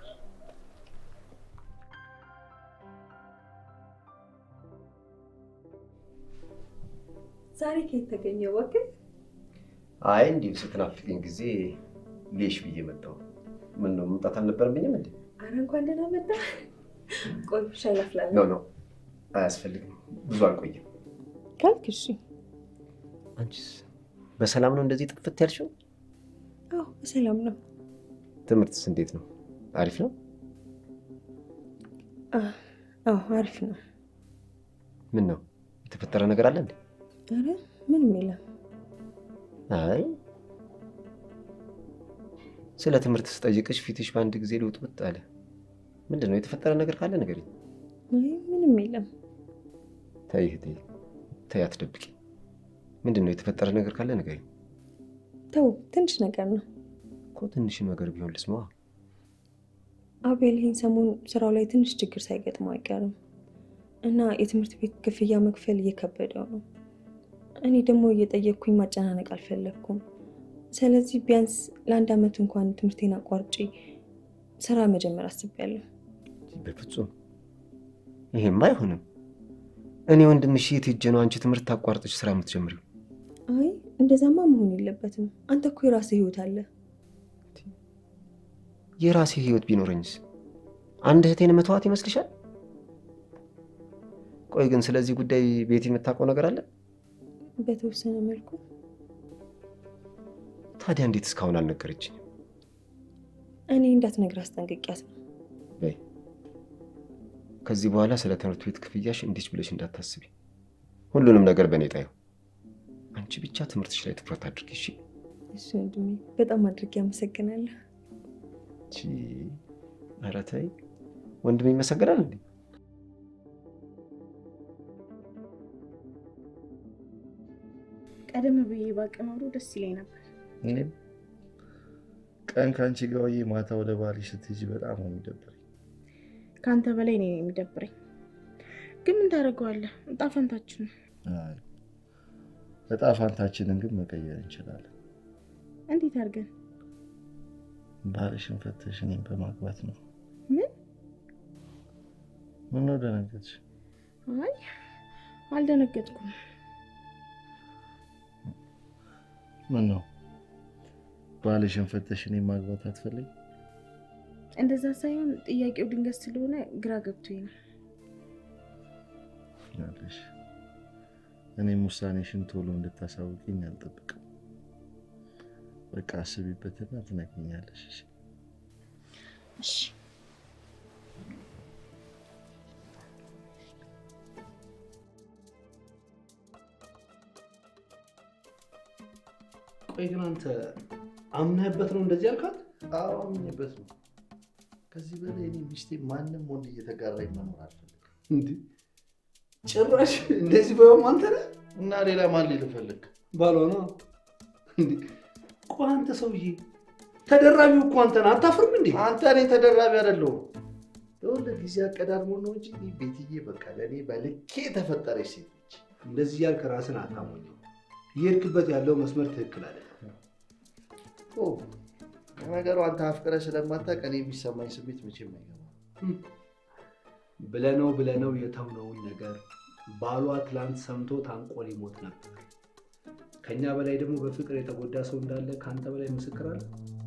ዛሬ ከየት ተገኘ እባክህ? አይ እንዲሁ ስትናፍቅኝ ጊዜ ሌሽ ብዬ መጣሁ። ምን ነው መምጣት አልነበረብኝም እንዴ? አረ እንኳን ደህና መጣህ። ቆይ ሻይ ላፍላለሁ። ኖ ኖ አያስፈልግም፣ ብዙ አልቆይም። ካልክ እሺ። አንቺስ በሰላም ነው እንደዚህ ጥፍት ያልሽው? አዎ በሰላም ነው። ትምህርትስ እንዴት ነው? አሪፍ ነው? አዎ አሪፍ ነው። ምን ነው የተፈጠረ ነገር አለ እንዴ? አረ ምንም የለም። አይ ስለ ትምህርት ስጠይቅሽ ፊትሽ በአንድ ጊዜ ልውጥውጥ አለ። ምንድን ነው የተፈጠረ ነገር ካለ ንገሪኝ። አይ ምንም የለም። ተይ ተይ ተይ፣ አትደብቂ። ምንድን ነው የተፈጠረ ነገር ካለ ንገሪኝ ተው ትንሽ ነገር ነው። እኮ ትንሽ ነገር ቢሆን ልስማዋ። አቤል ይህን ሰሞን ስራው ላይ ትንሽ ችግር ሳይገጥመው አይቀርም እና የትምህርት ቤት ክፍያ መክፈል እየከበደው ነው። እኔ ደግሞ እየጠየቅኩኝ ማጨናነቅ አልፈለግኩም። ስለዚህ ቢያንስ ለአንድ ዓመት እንኳን ትምህርቴን አቋርጬ ስራ መጀመር አስቤያለሁ። በፍጹም ይሄማ አይሆንም። እኔ ወንድምሽ የት ሄጄ ነው አንቺ ትምህርት ታቋርጠሽ ስራ የምትጀምሪው? አይ እንደዛማ መሆን የለበትም። አንተ እኮ የራስህ ህይወት አለ። የራሴ ህይወት ቢኖረኝስ አንድ እህቴን መተዋት ይመስልሻል? ቆይ ግን ስለዚህ ጉዳይ ቤት የምታውቀው ነገር አለ? በተወሰነ መልኩ ታዲያ እንዴት እስካሁን አልነገረችኝም? እኔ እንዳትነግር አስጠንቅቂያት ነው። በይ ከዚህ በኋላ ስለ ትምህርት ቤት ክፍያሽ እንዲች ብለሽ እንዳታስቢ። ሁሉንም ነገር በእኔ ጣዩ። አንቺ ብቻ ትምህርትሽ ላይ ትኩረት አድርጊ እሺ? እሱ ወንድሜ በጣም አድርጌ አመሰግናለሁ። ቺ ኧረ ተይ ወንድም ይመሰገናል እንዴ? ቀደም ብዬ ባቅ ኖሮ ደስ ይለኝ ነበር። እኔም ቀን ከአንቺ ጋር ውዬ ማታ ወደ ባልሽ ስትሄጂ በጣም ነው የሚደብረኝ። ከአንተ በላይ እኔ ነው የሚደብረኝ። ግን ምን ታደርገዋለህ? እጣ ፈንታችን ነው። አይ እጣ ፋንታችንን ግን መቀየር እንችላለን። እንዴት አድርገን? ባልሽን ፈተሽ እኔን በማግባት ነው። ምን? ምነው ደነገጥሽ? አይ አልደነገጥኩም። ምን ነው ባልሽን ፈተሽ እኔን ማግባት አትፈልጊ? እንደዛ ሳይሆን ጥያቄው ድንገት ስለሆነ ግራ ገብቶኝ ነው። ያለሽ እኔም ውሳኔሽን ቶሎ እንድታሳውቂኝ አልጠብቅም። በቃ አስቢበትና ትነግሪኛለሽ። እሺ? እሺ ቆይ ግን አንተ አምነህበት ነው እንደዚህ ያልካት? አዎ አምኜበት ነው። ከዚህ በላይ እኔ ሚስቴ ማንም ወንድ እየተጋራኝ መኖር አልፈልግም። እንዴ ጭራሽ እንደዚህ በይውም አንተ ነህ እና ሌላ ማን ልፈልግ? ባሏ ነው። እንዴ ቆይ አንተ ሰውዬ ተደራቢው እኮ አንተ ነህ። አታፍርም እንዴ? አንተ እኔ ተደራቢ አይደለሁም። የወለ ጊዜ አቀዳድሞ ነው እንጂ እኔ ቤትዬ በቃ ለእኔ በልኬ የተፈጠረች ሴት ነች። እንደዚህ ያልክ ራስን አታሞኘው። እየሄድክበት ያለው መስመር ትክክል አይደለም። ኦ፣ ነገሩ አንተ አፍቅረ ስለማታውቅ እኔ የሚሰማኝ ስሜት መቼም አይገባም። ብለነው ብለነው የተውነውን ነገር ባሏ ትላንት ሰምቶ ታንቆ ሊሞት ነበር። ከኛ በላይ ደግሞ በፍቅር የተጎዳ ሰው እንዳለ ከአንተ በላይ ምስክር አለ።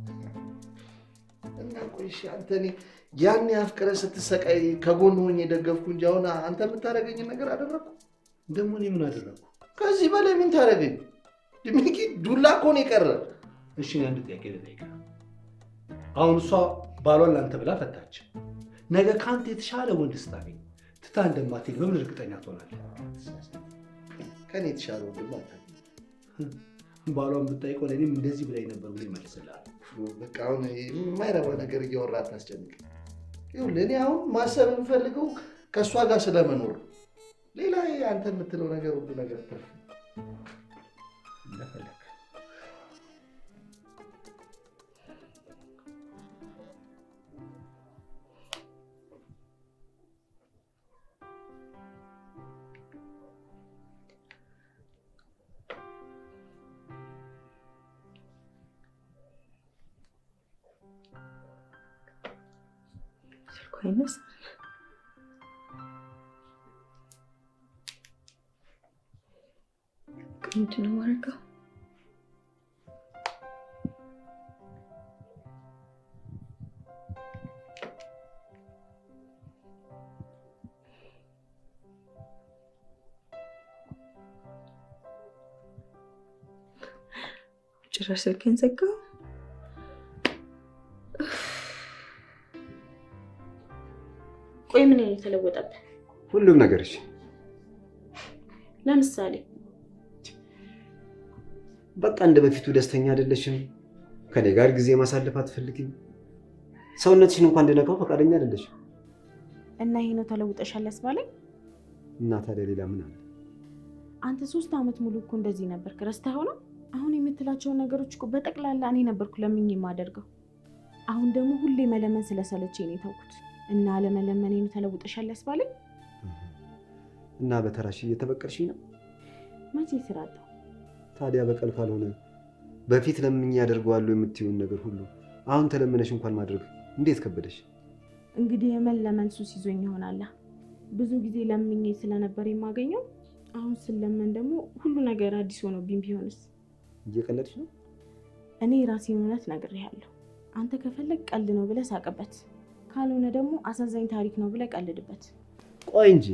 እና ቆይ እሺ፣ አንተ እኔ ያን አፍቅረ ስትሰቃይ ከጎን ሆኜ የደገፍኩ እንጂ አሁን አንተ የምታደርገኝን ነገር አደረግኩ? ደግሞ እኔ ምን አደረግኩ? ከዚህ በላይ ምን ታደርገኝ? ድሚኪ ዱላ እኮ ነው የቀረ። እሺ እኔ አንድ ጥያቄ ልጠይቅህ። አሁን እሷ ባሏን ለአንተ ብላ ፈታች። ነገ ከአንተ የተሻለ ወንድ ስታገኝ ትታ እንደማትሄድ በምን እርግጠኛ ትሆናለህ? ከኔ የተሻለ ወንድም አታገኝም። ባሏን ብጠይቀው ለእኔም እንደዚህ ብላኝ ነበር ብሎ ይመልስልሃል። በቃ አሁን የማይረባ ነገር እያወራ አታስጨንቅ። ይኸውልህ እኔ አሁን ማሰብ የምፈልገው ከእሷ ጋር ስለመኖር ነው። ሌላ ይሄ አንተ የምትለው ነገር ሁሉ ነገር ትርፍ ነው። እንደፈለግ ስልኩ አይነሳም። ምንድን ነው የማደርገው? ጭራሽ ስልኬን ዘጋው። ቆይ ምን የተለወጠብህ? ሁሉም ነገርሽ ለምሳሌ በቃ እንደ በፊቱ ደስተኛ አይደለሽም። ከኔ ጋር ጊዜ ማሳለፍ አትፈልጊም። ሰውነትሽን እንኳን እንድነካው ፈቃደኛ አይደለሽም። እና ይሄ ነው ተለውጠሻል ያስባለኝ? እና ታዲያ ሌላ ምን አለ? አንተ ሶስት ዓመት ሙሉ እኮ እንደዚህ ነበርክ። ረስተኸው ነው? አሁን የምትላቸውን ነገሮች እኮ በጠቅላላ እኔ ነበርኩ ለምኝ የማደርገው። አሁን ደግሞ ሁሌ መለመን ስለሰለቸኝ ነው የተውኩት። እና ለመለመኔ ነው ተለውጠሻል ያስባለኝ? እና በተራሽ እየተበቀልሽኝ ነው። መቼ ስራ አጣሁ? ታዲያ በቀል ካልሆነ በፊት ለምኜ ያደርገዋለሁ የምትይውን ነገር ሁሉ አሁን ተለምነሽ እንኳን ማድረግ እንዴት ከበደሽ? እንግዲህ የመለመን ሱስ ይዞኝ ይሆናላ። ብዙ ጊዜ ለምኜ ስለነበር የማገኘው አሁን ስለመን ደግሞ ሁሉ ነገር አዲስ ሆኖብኝ ቢሆንስ? እየቀለድሽ ነው? እኔ የራሴን እውነት ነግሬሃለሁ። አንተ ከፈለግ ቀልድ ነው ብለህ ሳቅበት፣ ካልሆነ ደግሞ አሳዛኝ ታሪክ ነው ብለህ ቀልድበት። ቆይ እንጂ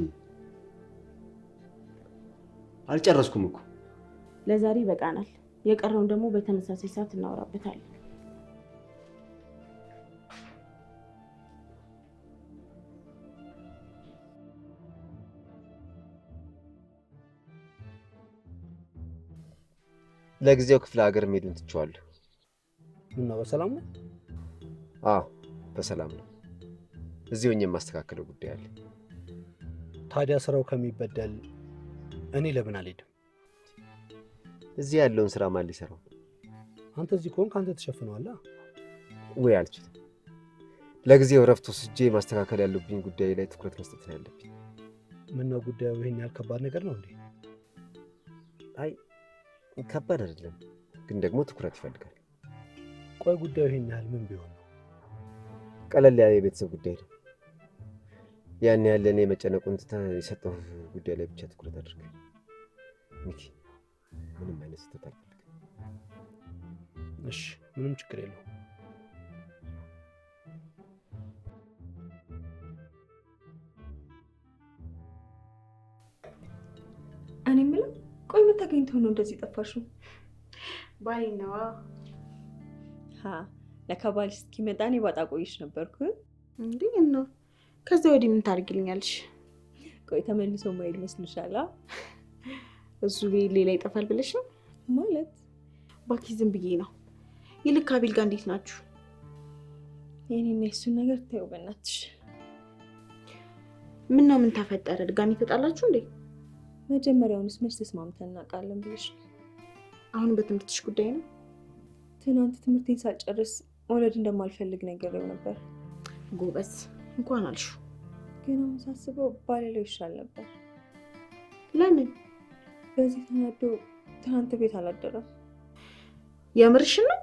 አልጨረስኩም እኮ። ለዛሬ ይበቃናል። የቀረውን ደግሞ በተመሳሳይ ሰዓት እናወራበታለን። ለጊዜው ክፍለ ሀገር መሄዱን ትቼዋለሁ። ምነው በሰላም ነው? አዎ በሰላም ነው። እዚህ ሆኜ የማስተካከለው ጉዳይ አለ። ታዲያ ስራው ከሚበደል እኔ ለምን አልሄድም? እዚህ ያለውን ስራ ማን ሊሰራው? አንተ እዚህ ከሆንክ አንተ ተሸፍነዋላ። ወይ አልችልም። ለጊዜው እረፍት ወስጄ ማስተካከል ያለብኝ ጉዳይ ላይ ትኩረት መስጠት ነው ያለብኝ። ምነው ጉዳዩ ይሄን ያህል ከባድ ነገር ነው እንዴ? አይ ከባድ አይደለም፣ ግን ደግሞ ትኩረት ይፈልጋል። ቆይ ጉዳዩ ይሄን ያህል ምን ቢሆን ነው? ቀለል ያለ የቤተሰብ ጉዳይ ነው። ያን ያህል ለእኔ የመጨነቁን ትተህ የሰጠው ጉዳይ ላይ ብቻ ትኩረት አድርግ ሚኪ። ምንም አይነት ስህተት አልፈልግም። እሺ፣ ምንም ችግር የለውም። እኔ የምለው ቆይ ምን ተገኝተው ነው እንደዚህ ጠፋሽው? ባሌ ነዋ። ሀ ለካ ባልሽ እስኪመጣ እኔ ባጣ ቆይሽ ነበርኩ። እንዴ ነው ከዚያ ወዲህ ምን ታደርግልኛለሽ? ቆይ ተመልሶ ማይል መስልሻል? አ? እሱ ቤት ሌላ ይጠፋል ብለሽ ነው? ማለት ባኪ ዝም ብዬ ነው። ይልቅ ከአቤል ጋር እንዴት ናችሁ? የኔና የሱን ነገር ታዩ በእናትሽ። ምን ነው ምን ተፈጠረ? ድጋሚ ተጣላችሁ እንዴ? መጀመሪያውንስ መች ተስማምተን እናውቃለን ብለሽ ነው? አሁን በትምህርትሽ ጉዳይ ነው? ትናንት ትምህርቴን ሳልጨርስ መውለድ እንደማልፈልግ ነግሬው ነበር። ጎበዝ እንኳን አልሹ። ግን አሁን ሳስበው ባልለው ይሻል ነበር። ለምን? በዚህ ተናዶ ትናንት ቤት አላደረም። የምርሽን ነው?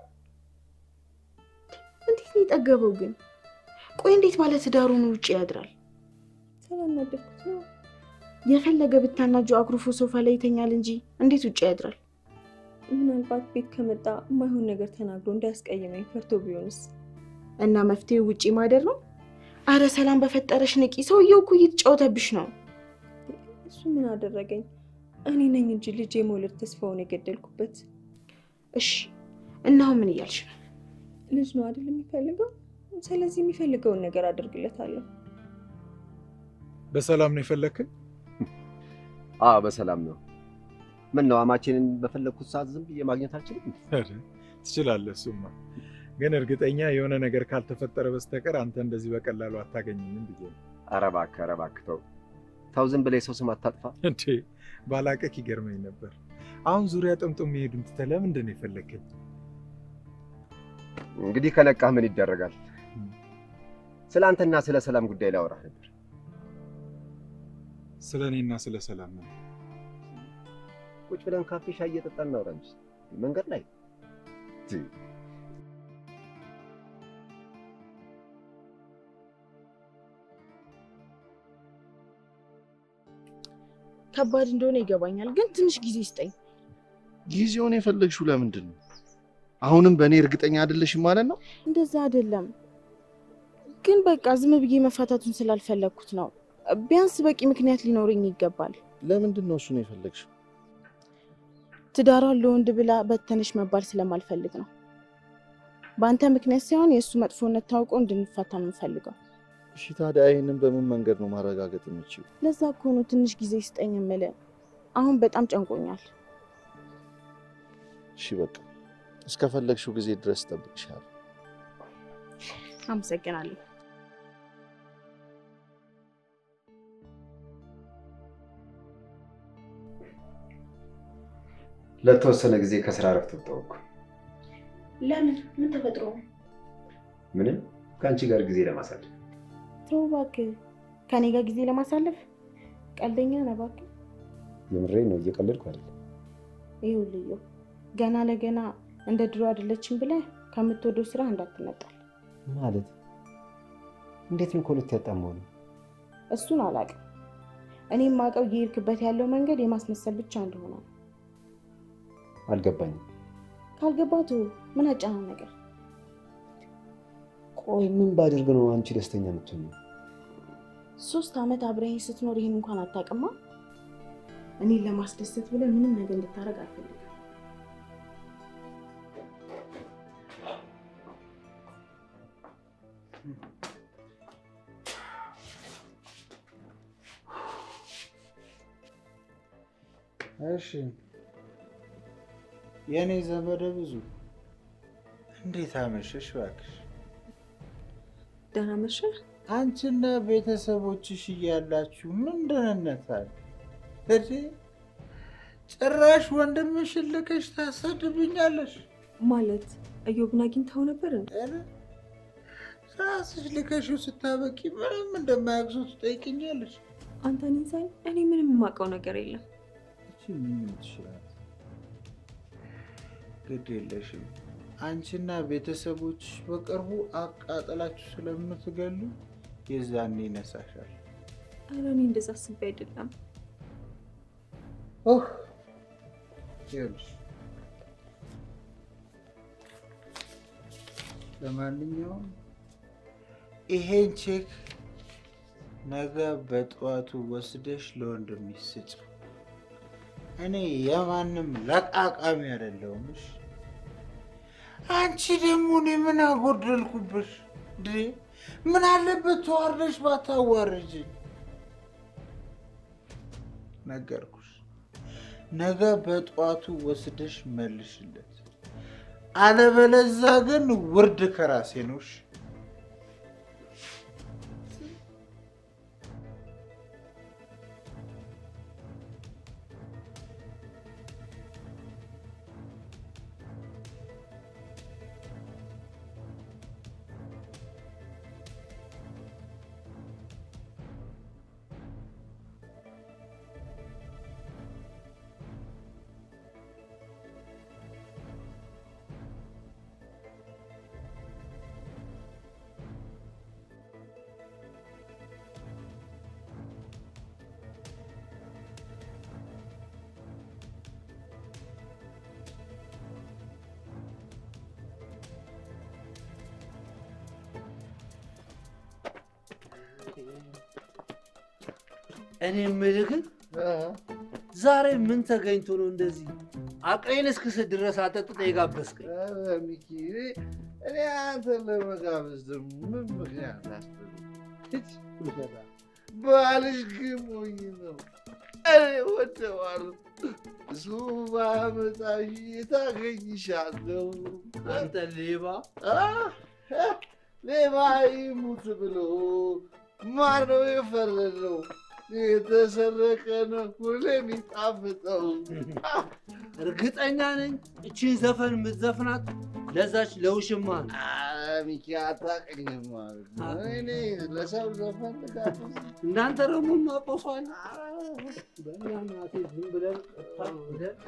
እንዴት ነው የጠገበው ግን? ቆይ እንዴት ባለ ትዳሩን ውጭ ያድራል? ስላናደድኩት ነው። የፈለገ ብታናጁ አኩርፎ ሶፋ ላይ ይተኛል እንጂ እንዴት ውጭ ያድራል? ምናልባት ቤት ከመጣ የማይሆን ነገር ተናግሮ እንዳያስቀይመኝ ፈርቶ ቢሆንስ? እና መፍትሄው ውጪ ማደር ነው? አረ ሰላም በፈጠረሽ ንቂ። ሰውየው እኮ እየተጫወተብሽ ነው። እሱ ምን አደረገኝ? እኔ ነኝ እንጂ ልጅ የመውለድ ተስፋውን የገደልኩበት። እሺ እና አሁን ምን እያልሽ ነው? ልጅ ነው አይደል የሚፈልገው? ስለዚህ የሚፈልገውን ነገር አደርግለታለሁ። በሰላም ነው የፈለግክን? አዎ በሰላም ነው። ምን ነው አማቼንን በፈለግኩት ሰዓት ዝም ብዬ ማግኘት አልችልም? ኧረ፣ ትችላለህ። እሱማ ግን እርግጠኛ የሆነ ነገር ካልተፈጠረ በስተቀር አንተ እንደዚህ በቀላሉ አታገኝኝም ብዬ ነው። ኧረ እባክህ ኧረ እባክህ ተው ተው፣ ዝም ብለህ የሰው ስም አታጥፋ። እንዴ ባላቀክ ይገርመኝ ነበር። አሁን ዙሪያ ጥምጥም መሄዱን ትተህ ለምንድን ነው የፈለግከኝ? እንግዲህ ከነቃህ ምን ይደረጋል? ስለ አንተና ስለ ሰላም ጉዳይ ላወራህ ነበር። ስለ እኔና ስለ ሰላም ነው። ቁጭ ብለን ካፌ ሻይ እየጠጣን እናውራ እንጂ መንገድ ላይ ከባድ እንደሆነ ይገባኛል፣ ግን ትንሽ ጊዜ ስጠኝ። ጊዜውን የፈለግሽው ለምንድን ነው? አሁንም በእኔ እርግጠኛ አይደለሽም ማለት ነው? እንደዛ አይደለም፣ ግን በቃ ዝም ብዬ መፋታቱን ስላልፈለግኩት ነው። ቢያንስ በቂ ምክንያት ሊኖረኝ ይገባል። ለምንድን ነው እሱን የፈለግሽው? ትዳሯን ለወንድ ብላ በተነሽ መባል ስለማልፈልግ ነው። በአንተ ምክንያት ሳይሆን የእሱ መጥፎነት ታውቆ እንድንፋታ ነው የምፈልገው። እሺ ታዲያ ይህንን በምን መንገድ ነው ማረጋገጥ የምችው? ለዛ እኮ ነው ትንሽ ጊዜ ስጠኝ የምልህ። አሁን በጣም ጨንቆኛል። እሺ በቃ እስከፈለግሽው ጊዜ ድረስ እጠብቅሻለሁ። አመሰግናለሁ። ለተወሰነ ጊዜ ከስራ እረፍት ወጣሁ እኮ። ለምን? ምን ተፈጥሮ ነው? ምንም ከአንቺ ጋር ጊዜ ለማሳለፍ። ተው እባክህ፣ ከኔ ጋር ጊዜ ለማሳለፍ ቀልደኛ ነህ እባክህ። የምሬ ነው፣ እየቀለድኩ አይደለም። ይኸውልህ ገና ለገና እንደ ድሮ አይደለችም ብለህ ከምትወደው ስራ እንዳትነጣል። ማለት እንዴት ነው ከሁለት ያጣመው ነው? እሱን አላውቅም። እኔ የማውቀው እየሄድክበት ያለው መንገድ የማስመሰል ብቻ እንደሆነ ነው። አልገባኝም። ካልገባት ምን አጫናን ነገር ቆይ ምን ባደርግ ነው አንቺ ደስተኛ የምትሆኚው? ሶስት ዓመት አብረኸኝ ስትኖር ይህን እንኳን አታውቅማ። እኔን ለማስደሰት ብለህ ምንም ነገር እንድታደርግ አልፈልግም። እሺ የእኔ ዘመደ ብዙ እንዴት አመሸሽ? እባክሽ ደህና መሸህ? አንቺና ቤተሰቦችሽ እያላችሁ ምን ደህንነት አለ? እዴ ጭራሽ ወንድምሽን ልከሽ ታሰድብኛለሽ። ማለት እዮብን አግኝተኸው ነበር እንዴ? ኧረ ራስሽ ልከሽው ስታበቂ ምንም እንደማያግዙ ትጠይቅኛለሽ። አንተ እኔን ሳይ እኔ ምንም የማውቀው ነገር የለም። እቺ ምን ትችላል? ግድ የለሽም። አንቺና ቤተሰቦችሽ በቅርቡ አቃጠላችሁ ስለምትገሉ የዛኔ ይነሳሻል። ኧረ እኔ እንደዛ አስቤ አይደለም። ኦህ ይኸውልሽ፣ ለማንኛውም ይሄን ቼክ ነገ በጠዋቱ ወስደሽ ለወንድምሽ ስጭ። እኔ የማንም ለቃቃሚ አይደለሁም። እሺ? አንቺ ደግሞ እኔ ምን አጎደልኩብሽ? እንዴ ምን አለበት ተዋርደሽ ባታዋርጅኝ? ነገርኩሽ። ነገ በጠዋቱ ወስደሽ መልሽለት። አለበለዛ ግን ውርድ ከራሴ ነው። እሺ? እኔ የምልህ ግን ዛሬ ምን ተገኝቶ ነው እንደዚህ አቅሌን እስክስት ድረስ አጠጥተህ የጋበዝከኝ? ኧረ ሚኪ፣ እኔ- እኔ አንተን ለመጋበዝ ደግሞ ምን ምክንያት አስፈልግ? ባልሽ ግን ሞኝ ነው። እኔ ወደዋለሁ። እሱ ባመጣሽ ታገኝሻለሁ። አንተ ሌባ! አ- ሌባ ይሙት ብሎ ማነው የፈረደው? የተሰረቀ ነው ሁሌ የሚጣፍጠው። እርግጠኛ ነኝ እቺን ዘፈን የምትዘፍናት ለዛች ለውሽማ ነው። አ፣ ሚኪ አታውቅኝም ማለት ነው። እኔ ለሰው ዘፈን ልጋብዝ? እናንተ ደግሞ ማቆሷል በእናቴ ዝም ብለን ቀጥታ ብለን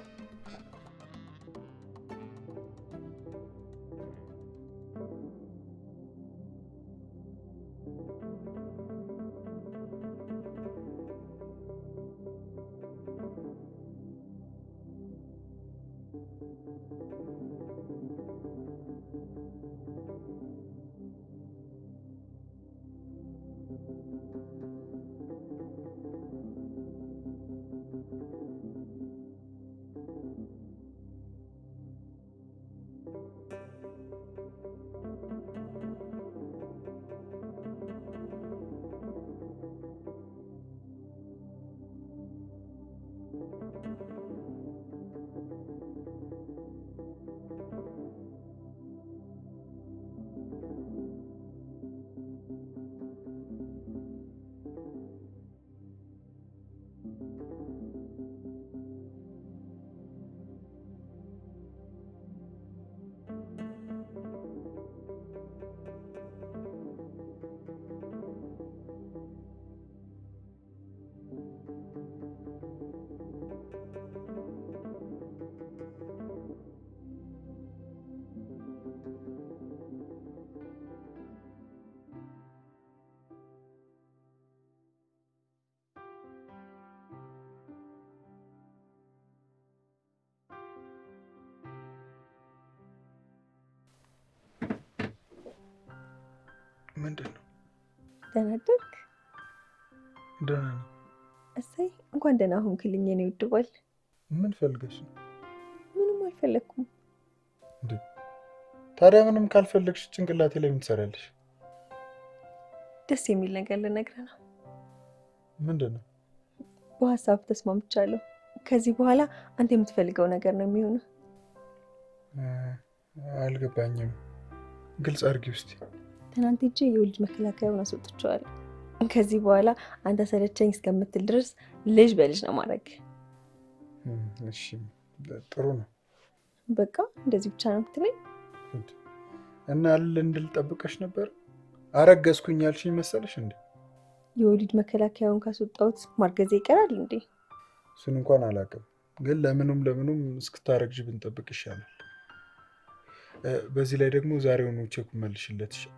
ምንድን ነው? ደህና አደርክ? ደህና ነኝ። እሰይ እንኳን ደህና ሆንክልኝ የኔ ውድ ባል። ምን ፈልገሽ ነው? ምንም አልፈለግኩም። ታዲያ ምንም ካልፈለግሽ ጭንቅላቴ ላይ ምን ትሰሪያለሽ? ደስ የሚል ነገር ልነግርህ ነው። ምንድን ነው? በሀሳብ ተስማምቻለሁ። ከዚህ በኋላ አንተ የምትፈልገው ነገር ነው የሚሆነው። አልገባኝም። ግልጽ አድርጊ ውስጥ ትናንት ሄጄ የወሊድ መከላከያውን አስወጥቼዋለሁ። ከዚህ በኋላ አንተ ሰለቸኝ እስከምትል ድረስ ልጅ በልጅ ነው ማድረግ። እሺ፣ ጥሩ ነው። በቃ እንደዚህ ብቻ ነው የምትለኝ? እና እልል እንድል ጠብቀሽ ነበር? አረገዝኩኝ ያልሽኝ መሰለሽ እንዴ? የወሊድ መከላከያውን ካስወጣሁት ማርገዜ ይቀራል እንዴ? እሱን እንኳን አላውቅም፣ ግን ለምኑም ለምኑም እስክታረግዥ ብንጠብቅ ይሻላል። በዚህ ላይ ደግሞ ዛሬውኑ ቼኩ መልሽለት ይሻል።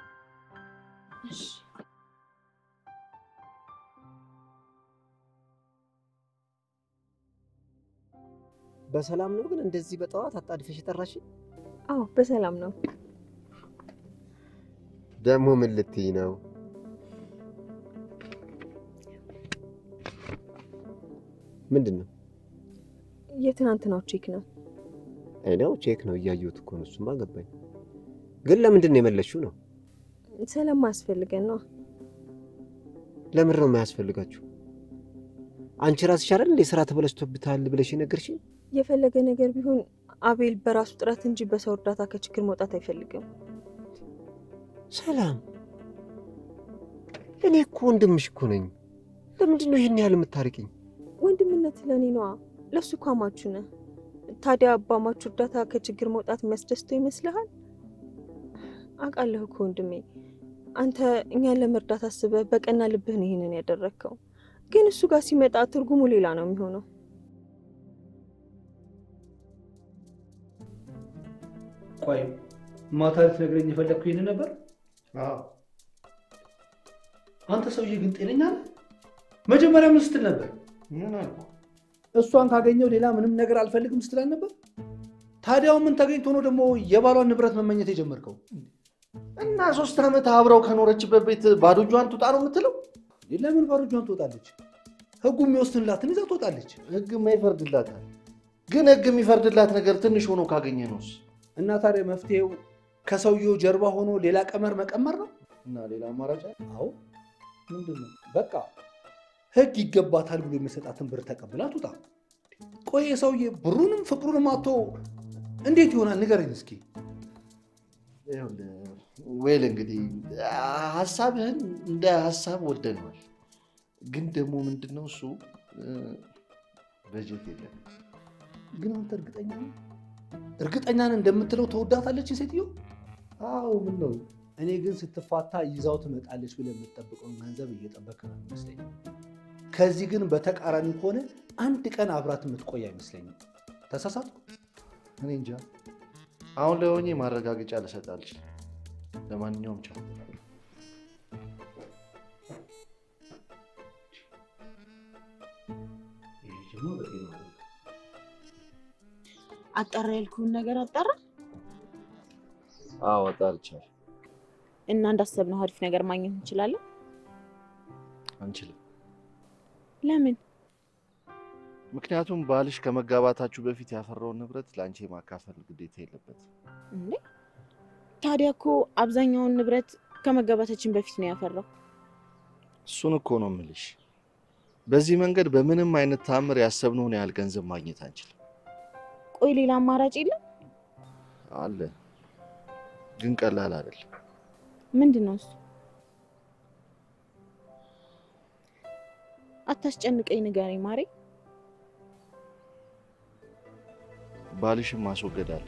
በሰላም ነው ግን እንደዚህ በጠዋት አጣድፈሽ የጠራሽ? አዎ በሰላም ነው። ደግሞ ምን ልትይ ነው? ምንድን ነው? የትናንትናው ቼክ ነው። አይ ነው ቼክ ነው እያየሁት እኮ ነው። እሱማ ገባኝ። ግን ለምንድን ነው የመለስሽው ነው? ስለማያስፈልገን ነው። ለምን ነው የማያስፈልጋችሁ? አንቺ ራስሽ አይደል እንዴ ስራ ተበላሽቶብታል ብለሽ የነገርሽኝ? የፈለገ ነገር ቢሆን አቤል በራሱ ጥረት እንጂ በሰው እርዳታ ከችግር መውጣት አይፈልግም። ሰላም፣ እኔ እኮ ወንድምሽ እኮ ነኝ። ለምንድን ነው ይህን ያህል የምታርቂኝ? ወንድምነት ለእኔ ነዋ። ለእሱ እኮ አማቹ ነህ። ታዲያ በአማቹ እርዳታ ከችግር መውጣት የሚያስደስተው ይመስልሃል? አውቃለሁ እኮ ወንድሜ፣ አንተ እኛን ለመርዳት አስበህ በቀና ልብህ ነው ይህንን ያደረግከው። ግን እሱ ጋር ሲመጣ ትርጉሙ ሌላ ነው የሚሆነው። ቆይ ማታ ልትነግረኝ የፈለግኩ ይህን ነበር? አንተ ሰውዬ ግን ጤነኛ ነህ? መጀመሪያ ምን ስትል ነበር? ምን አልኩ? እሷን ካገኘው ሌላ ምንም ነገር አልፈልግም ስትላል ነበር። ታዲያው ምን ተገኝቶ ነው ደግሞ የባሏን ንብረት መመኘት የጀመርከው? እና ሶስት ዓመት አብረው ከኖረችበት ቤት ባዶ እጇን ትውጣ ነው የምትለው? ለምን ባዶ እጇን ትወጣለች? ህጉ የሚወስንላትን ይዛ ትወጣለች። ህግማ ይፈርድላታል። ግን ህግ የሚፈርድላት ነገር ትንሽ ሆኖ ካገኘ ነውስ? እና ታዲያ መፍትሄው ከሰውየው ጀርባ ሆኖ ሌላ ቀመር መቀመር ነው? እና ሌላ አማራጭ አለ? አዎ ምንድን ነው? በቃ ህግ ይገባታል ብሎ የሚሰጣትን ብር ተቀብላ ትውጣ። ቆይ ሰውዬ ብሩንም ፍቅሩንም አቶ እንዴት ይሆናል? ንገረኝ እስኪ። ይኸውልህ ወይል እንግዲህ ሀሳብህን እንደ ሀሳብ ወደነዋል። ግን ደግሞ ምንድነው እሱ በጀት የለም። ግን አንተ እርግጠኛ ነህ? እርግጠኛ ነህ እንደምትለው ተወዳታለች ሴትዮ? አዎ ምን ነው እኔ ግን ስትፋታ ይዛው ትመጣለች ብለህ የምትጠብቀውን ገንዘብ እየጠበክ ነው ይመስለኝ። ከዚህ ግን በተቃራኒ ከሆነ አንድ ቀን አብራት የምትቆይ አይመስለኝም። ተሳሳትኩ? እኔ እንጃ። አሁን ላይ ሆኜ ማረጋገጫ ልሰጥ አልችልም። ለማንኛውም ቻው። አጣራ ያልኩህን ነገር አጣራ አዎ አጣርቻለሁ። እና እንዳሰብነው አሪፍ ነገር ማግኘት እንችላለን። አንችልም። ለምን? ምክንያቱም ባልሽ ከመጋባታችሁ በፊት ያፈራውን ንብረት ለአንቺ የማካፈል ግዴታ የለበትም። እንዴ ታዲያ እኮ አብዛኛውን ንብረት ከመጋባታችን በፊት ነው ያፈራው። እሱን እኮ ነው የምልሽ። በዚህ መንገድ በምንም አይነት ታምር ያሰብነውን ያህል ገንዘብ ማግኘት አንችልም። ቆይ ሌላ አማራጭ የለም? አለ፣ ግን ቀላል አይደለም። ምንድን ነው እሱ? አታስጨንቀኝ፣ ንገረኝ ማሬ። ባልሽን ማስወገድ አለብን።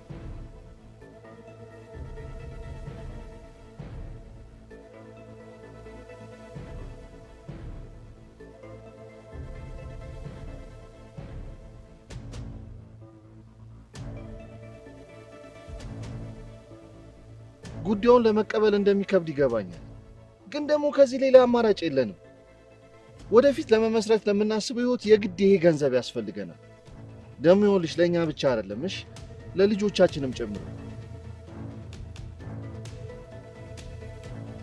ጉዳዩን ለመቀበል እንደሚከብድ ይገባኛል። ግን ደግሞ ከዚህ ሌላ አማራጭ የለንም። ወደፊት ለመመስረት ለምናስበው ህይወት የግድ ይሄ ገንዘብ ያስፈልገናል። ደግሞ ይኸውልሽ ለእኛ ብቻ አይደለም፣ እሺ ለልጆቻችንም ጭምር።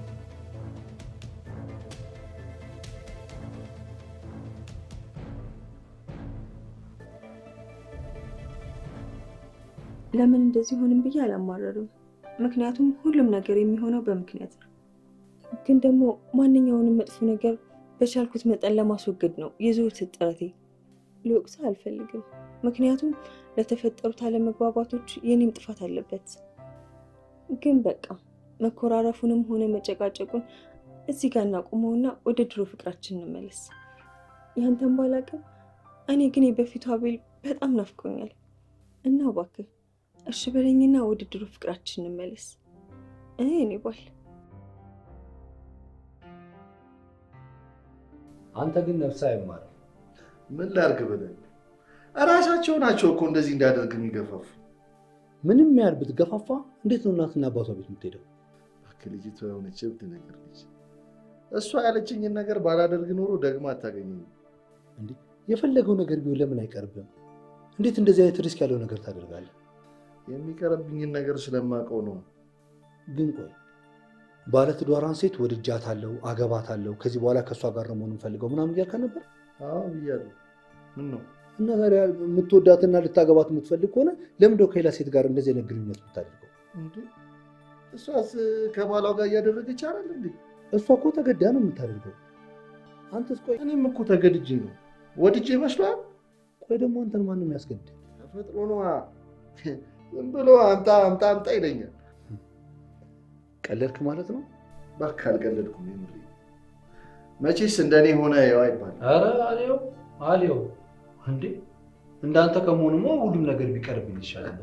ለምን እንደዚህ ሆንም ብዬ አላማረርም። ምክንያቱም ሁሉም ነገር የሚሆነው በምክንያት ነው። ግን ደግሞ ማንኛውንም መጥፎ ነገር በቻልኩት መጠን ለማስወገድ ነው የዘወትር ጥረቴ። ልወቅስህ አልፈልግም፣ ምክንያቱም ለተፈጠሩት አለመግባባቶች የኔም ጥፋት አለበት። ግን በቃ መኮራረፉንም ሆነ መጨቃጨቁን እዚህ ጋር እናቁመውና ወደ ድሮ ፍቅራችን እንመለስ። ያንተን ባላቅም እኔ ግን የበፊቱ አቤል በጣም ናፍቆኛል እና እባክህ እሺ በለኝና ወደ ድሮ ፍቅራችን እንመለስ። እኔ እኔ ባል አንተ ግን ነፍስህ አይማርም። ምን ላድርግ ብለን እራሳቸው ናቸው እኮ እንደዚህ እንዳደርግ የሚገፋፉ። ምንም ያህል ብትገፋፋ እንዴት ነው እናትና አባቷ ቤት የምትሄደው? እባክህ ልጅቷ የሆነች እብድ ነገር ነች። እሷ ያለችኝን ነገር ባላደርግ ኖሮ ደግማ አታገኘኝም። የፈለገው ነገር ቢሆን ለምን አይቀርብም? እንዴት እንደዚህ አይነት ሪስክ ያለው ነገር ታደርጋለህ? የሚቀርብኝን ነገር ስለማውቀው ነው። ግን ቆይ ባለትዳሯን ሴት ወድጃታለሁ፣ አገባታለሁ፣ ከዚህ በኋላ ከእሷ ጋር ነው መሆን የምፈልገው ምናምን እያልካ ነበር አዎ ብያለሁ። ምን ነው እና ታዲያ የምትወዳትና ልታገባት የምትፈልግ ከሆነ ለምንድነው ከሌላ ሴት ጋር እንደዚህ አይነት ግንኙነት የምታደርገው? እንዴ? እሷስ ከባሏ ጋር እያደረገች አይደል እንዴ? እሷ እኮ ተገዳ ነው የምታደርገው። አንተስ ቆይ እኔም እኮ ተገድጄ ነው። ወድጄ ይመስሏል? ቆይ ደግሞ አንተን ማንም ያስገድድ? ተፈጥሮ ነዋ። ዝም ብሎ አምጣ አምጣ አምጣ ይለኛል። ቀለድክ ማለት ነው? እባክህ አልቀለድኩም። የምሬ መቼስ እንደኔ ሆነ ያው አይባልም። ኧረ አሌው አሌው እንዴ እንዳንተ ከመሆኑማ ሁሉም ነገር ቢቀርብኝ ይሻላል።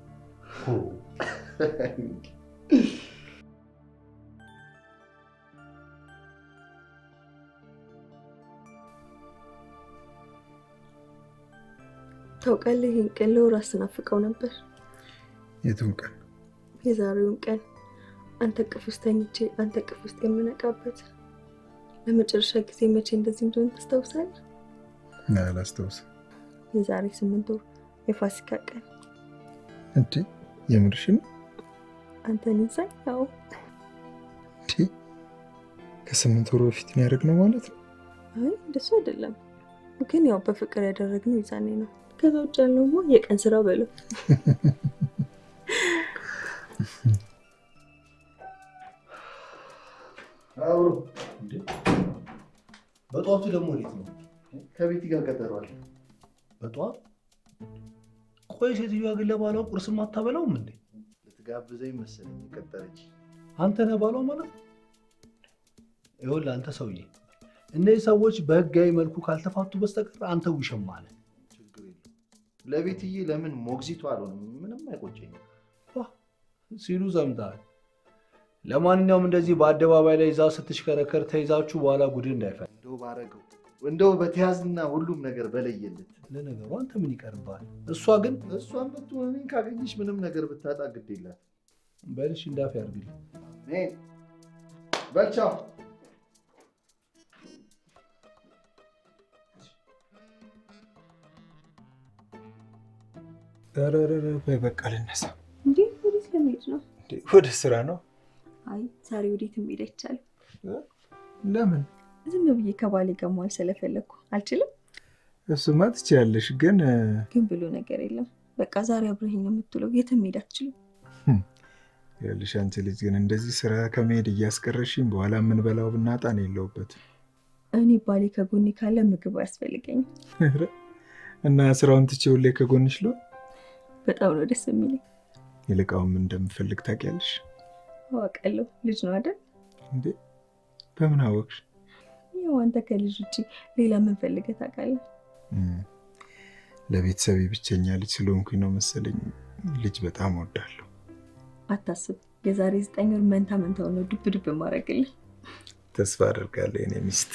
ታውቃለህ፣ ይህን ቀን ለወራት ስናፍቀው ነበር። የቱን ቀን? የዛሬውን ቀን አንተ እቅፍ ውስጥ ተኝቼ አንተ እቅፍ ውስጥ የምነቃበት ለመጨረሻ ጊዜ መቼ እንደዚህ እንደሆነ ታስታውሳለህ? አላስታውስም። የዛሬ ስምንት ወር የፋሲካ ቀን እንዴ የምርሽን? አንተን ይዛኝ። ያው እንዴ ከስምንት ወር በፊት ነው ያደረግነው ማለት ነው? አይ እንደሱ አይደለም፣ ግን ያው በፍቅር ያደረግነው ይዛኔ ነው። ከዛ ውጭ ያለውማ የቀን ስራ በለው። አብሮ በጠዋቱ ደግሞ እንዴት ነው? ከቤት ጋር ቀጠሯል። በጠዋት ቆይ፣ ሴትዮዋ ግን ለባሏ ቁርስም አታበላውም እንዴ? ልትጋብዘኝ መሰለኝ የቀጠረች። አንተ ነህ ባሏ ማለት ነው? ይኸውልህ አንተ ሰውዬ፣ እነዚህ ሰዎች በህጋዊ መልኩ ካልተፋቱ በስተቀር አንተ ውሸማ ነህ። ችግር የለም። ለቤትዬ ለምን ሞግዚቱ አልሆንም? ምንም አይቆጨኝም። ሲሉ ሰምተሃል። ለማንኛውም እንደዚህ በአደባባይ ላይ ይዛ ስትሽከረከር ተይዛችሁ በኋላ ጉድህ እንዳይፈል። እንደው ባረገው እንደው በተያዝና ሁሉም ነገር በለየለት። ለነገሩ አንተ ምን ይቀርብሃል? እሷ ግን እሷን ብትሆን እኔን ካገኘች ምንም ነገር ብታጣ ግድ የላት። በልሽ እንዳፍ ያርግልህ። አሜን። በልቻው ኧረ ኧረ ኧረ፣ በይ በቃ ልነሳ። እንዴ ወዴት ለመሄድ ነው? እንዴ ወደ ስራ ነው። አይ ዛሬ ወዴት መሄድ አይቻልም። ለምን? ዝም ብዬ ከባሌ ጋር መዋል ስለፈለግኩ አልችልም። እሱማ ትችያለሽ፣ ግን ግን ብሎ ነገር የለም። በቃ ዛሬ አብረኸኝ ነው የምትውለው። የትም መሄድ አትችልም። ያልሽ አንቺ ልጅ ግን እንደዚህ ስራ ከመሄድ እያስቀረሽኝ በኋላ የምንበላው ብናጣ ነው የለውበትም። እኔ ባሌ ከጎኔ ካለ ምግብ አያስፈልገኝም። ኧረ፣ እና ስራውን ትቼ ሁሌ ከጎንሽ ሎ በጣም ነው ደስ የሚለኝ። ይልቃውም እንደምፈልግ ታውቂያለሽ አዋቃለሁ። ልጅ ነው አይደል? እንዴ? በምን አወቅሽ? ያው አንተ ከልጅ ውጭ ሌላ ምን ፈልገህ ታውቃለህ? እም፣ ለቤተሰቤ ብቸኛ ልጅ ስለሆንኩኝ ነው መሰለኝ ልጅ በጣም እወዳለሁ። አታስብ፣ የዛሬ ዘጠኝ ወር መንታ መንታው ነው ዱብ ዱብ ማድረግልህ። ተስፋ አደርጋለሁ የኔ ሚስት።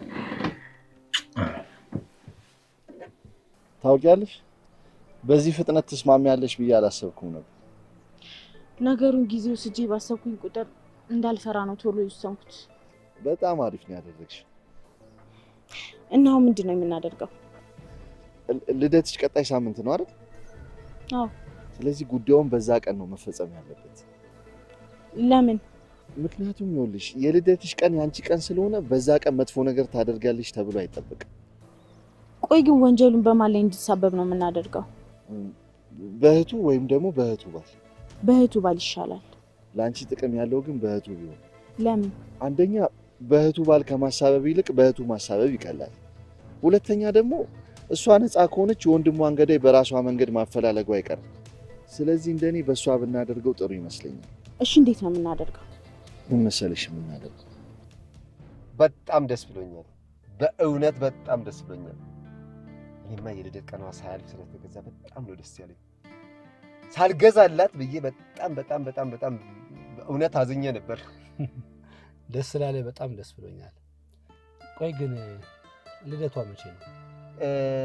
ታውቂያለሽ፣ በዚህ ፍጥነት ትስማሚያለሽ ብዬ አላሰብኩም ነበር። ነገሩን ጊዜ ወስጄ ባሰብኩኝ ቁጥር እንዳልፈራ ነው ቶሎ የወሰንኩት። በጣም አሪፍ ነው ያደረግሽ። እና አሁን ምንድን ነው የምናደርገው? ል- ልደትሽ ቀጣይ ሳምንት ነው አይደል? አዎ። ስለዚህ ጉዳዩን በዛ ቀን ነው መፈጸም ያለበት። ለምን? ምክንያቱም ይኸውልሽ የልደትሽ ቀን የአንቺ ቀን ስለሆነ በዛ ቀን መጥፎ ነገር ታደርጋለሽ ተብሎ አይጠበቅም። ቆይ ግን ወንጀሉን በማን ላይ እንዲሳበብ ነው የምናደርገው? እም፣ በእህቱ ወይም ደግሞ በእህቱ ባል። በእህቱ ባል ይሻላል። ለአንቺ ጥቅም ያለው ግን በእህቱ ቢሆን። ለምን? አንደኛ በእህቱ ባል ከማሳበብ ይልቅ በእህቱ ማሳበብ ይቀላል። ሁለተኛ ደግሞ እሷ ነፃ ከሆነች የወንድሟን ገዳይ በራሷ መንገድ ማፈላለጉ አይቀርም። ስለዚህ እንደኔ በእሷ ብናደርገው ጥሩ ይመስለኛል። እሺ፣ እንዴት ነው የምናደርገው? ምን መሰለሽ የምናደርገው በጣም ደስ ብሎኛል። በእውነት በጣም ደስ ብሎኛል። ይህማ የልደት ቀኗ ሳያልፍ ስለተገዛ በጣም ነው ደስ ያለኝ። ሳልገዛላት ብዬ በጣም በጣም በጣም በጣም በእውነት አዝኜ ነበር። ደስ ስላለ በጣም ደስ ብሎኛል። ቆይ ግን ልደቷ መቼ ነው? እ፣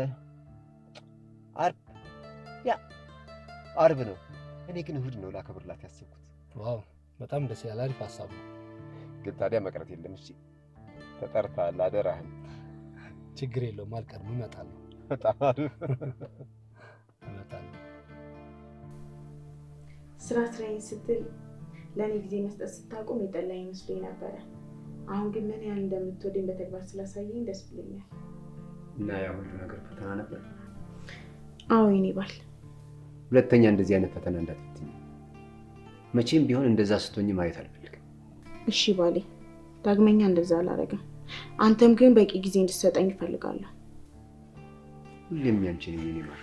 አርብ ያ አርብ ነው። እኔ ግን እሁድ ነው ላከብርላት ያሰብኩት። ዋው በጣም ደስ ይላል። አሪፍ ሀሳብ ነው። ግን ታዲያ መቅረት የለም። እሺ ተጠርተሃል፣ አደራህን። ችግር የለውም አልቀርም፣ እመጣለሁ በጣም አሪፍ እመጣለሁ። ስራ ስራዬን ስትል ለእኔ ጊዜ መስጠት ስታቆም የጠላኝ መስሎኝ ነበረ። አሁን ግን ምን ያህል እንደምትወደኝ በተግባር ስላሳየኝ ደስ ብሎኛል። እና ያ ሁሉ ነገር ፈተና ነበር። አዎ የኔ ባል፣ ሁለተኛ እንደዚህ አይነት ፈተና እንዳትፈትኝ። መቼም ቢሆን እንደዛ ስትሆኝ ማየት አልፈልግም። እሺ ባሌ፣ ዳግመኛ እንደዛ አላረግም። አንተም ግን በቂ ጊዜ እንድትሰጠኝ እፈልጋለሁ። ሁሌም ያንቺን የኔ ማር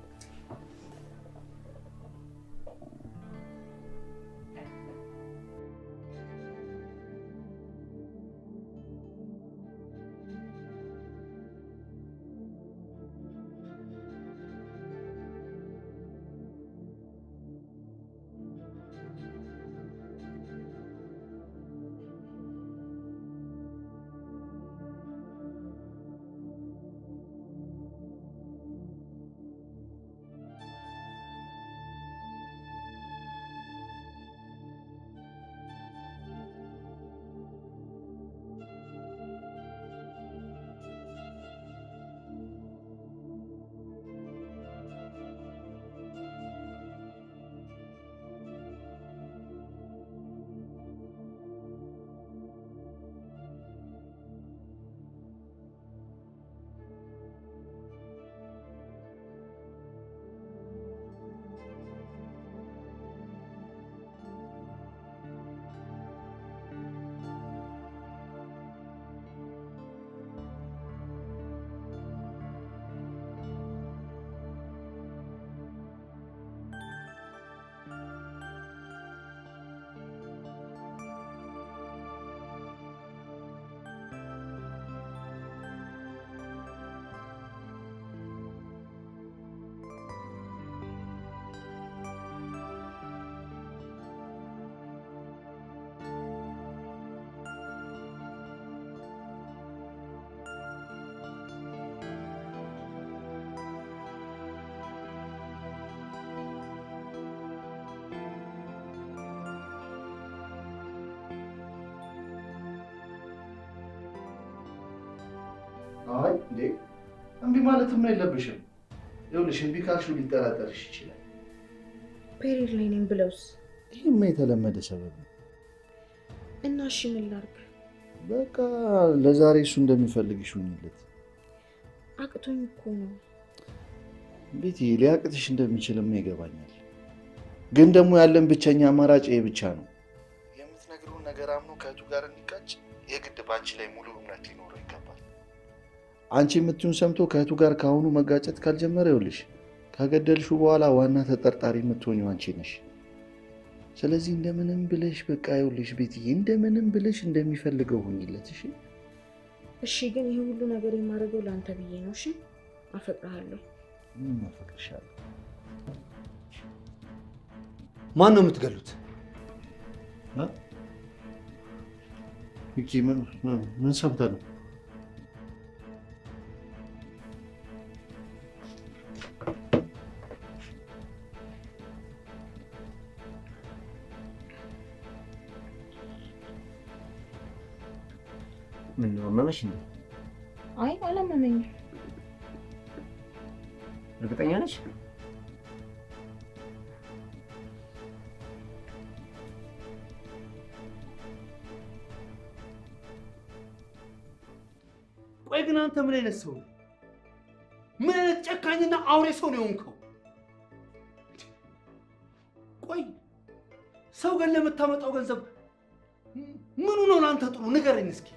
አይ እንዴ እምቢ ማለትም የለብሽም። ይኸውልሽ እምቢ ካልሽው ሊጠራጠርሽ ይችላል። ፔሪድ ላይ ነኝ ብለውስ? ይህማ የተለመደ ሰበብ ነው። እና እሺ ምን ላድርግ? በቃ ለዛሬ እሱ እንደሚፈልግሽ ሁኝለት። አቅቶኝ እኮ ነው። ቤቲ ሊያቅትሽ እንደሚችልማ ይገባኛል። ግን ደግሞ ያለን ብቸኛ አማራጭ ይሄ ብቻ ነው። የምትነግረውን ነገር አምኖ ከእህቱ ጋር እንዲጋጭ የግድ በአንቺ ላይ ሙሉ እምነት ሊኖረው ይገባል። አንቺ የምትዩን ሰምቶ ከእህቱ ጋር ከአሁኑ መጋጨት ካልጀመረ ይኸውልሽ ከገደልሹ በኋላ ዋና ተጠርጣሪ የምትሆኚው አንቺ ነሽ። ስለዚህ እንደምንም ብለሽ በቃ ይኸውልሽ ቤትዬ እንደምንም ብለሽ እንደሚፈልገው ሁኝለት። እሺ እሺ ግን ይህ ሁሉ ነገር የማደርገው ለአንተ ብዬ ነው። እሺ አፈቅርሃለሁ። ምንም አፈቅርሻለሁ። ማን ነው የምትገሉት? ሚኪ ምን ምን ሰምተህ ነው? ምን ነው አመመሽ እንዴ? አይ አላመመኝም። እርግጠኛ ነሽ? ቆይ ግን አንተ ምን አይነት ሰው ነው? ምን አይነት ጨካኝና አውሬ ሰው ነው የሆንከው? ቆይ ሰው ገን ለምታመጣው ገንዘብ ምኑ ነው ለአንተ ጥሩ? ንገረኝ እስኪ።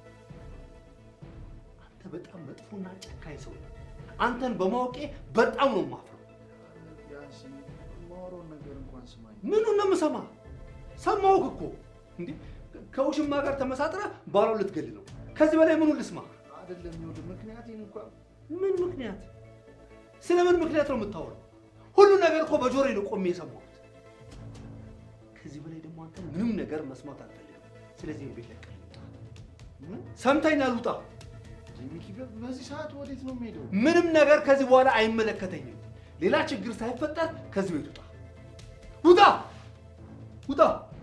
አንተ በጣም መጥፎና ጨካኝ ሰው ነህ። አንተን በማወቄ በጣም ነው የማፍረው። ቢያንስ የማወራውን ነገር እንኳን ስማኝ። ምኑን ነው የምሰማ? ሰማሁህ እኮ እንዴ! ከውሽማ ጋር ተመሳጥረህ ባሏን ልትገል ነው። ከዚህ በላይ ምኑን ልስማ? አይደለም ይኸውልህ፣ ምክንያቴን እንኳን ምን ምክንያት? ስለ ምን ምክንያት ነው የምታወራው? ሁሉ ነገር እኮ በጆሮዬ ነው ቆሜ የሰማሁት። ከዚህ በላይ ደግሞ አንተ ምንም ነገር መስማት አልፈልግም። ስለዚህ ቤት ለቀህ ውጣ። ሰምተኛል? ውጣ። ሚኪ፣ በዚህ ሰዓት ወዴት ነው የምሄደው? ምንም ነገር ከዚህ በኋላ አይመለከተኝም። ሌላ ችግር ሳይፈጠር ከዚህ ቤት ውጣ። ውጣ! ውጣ!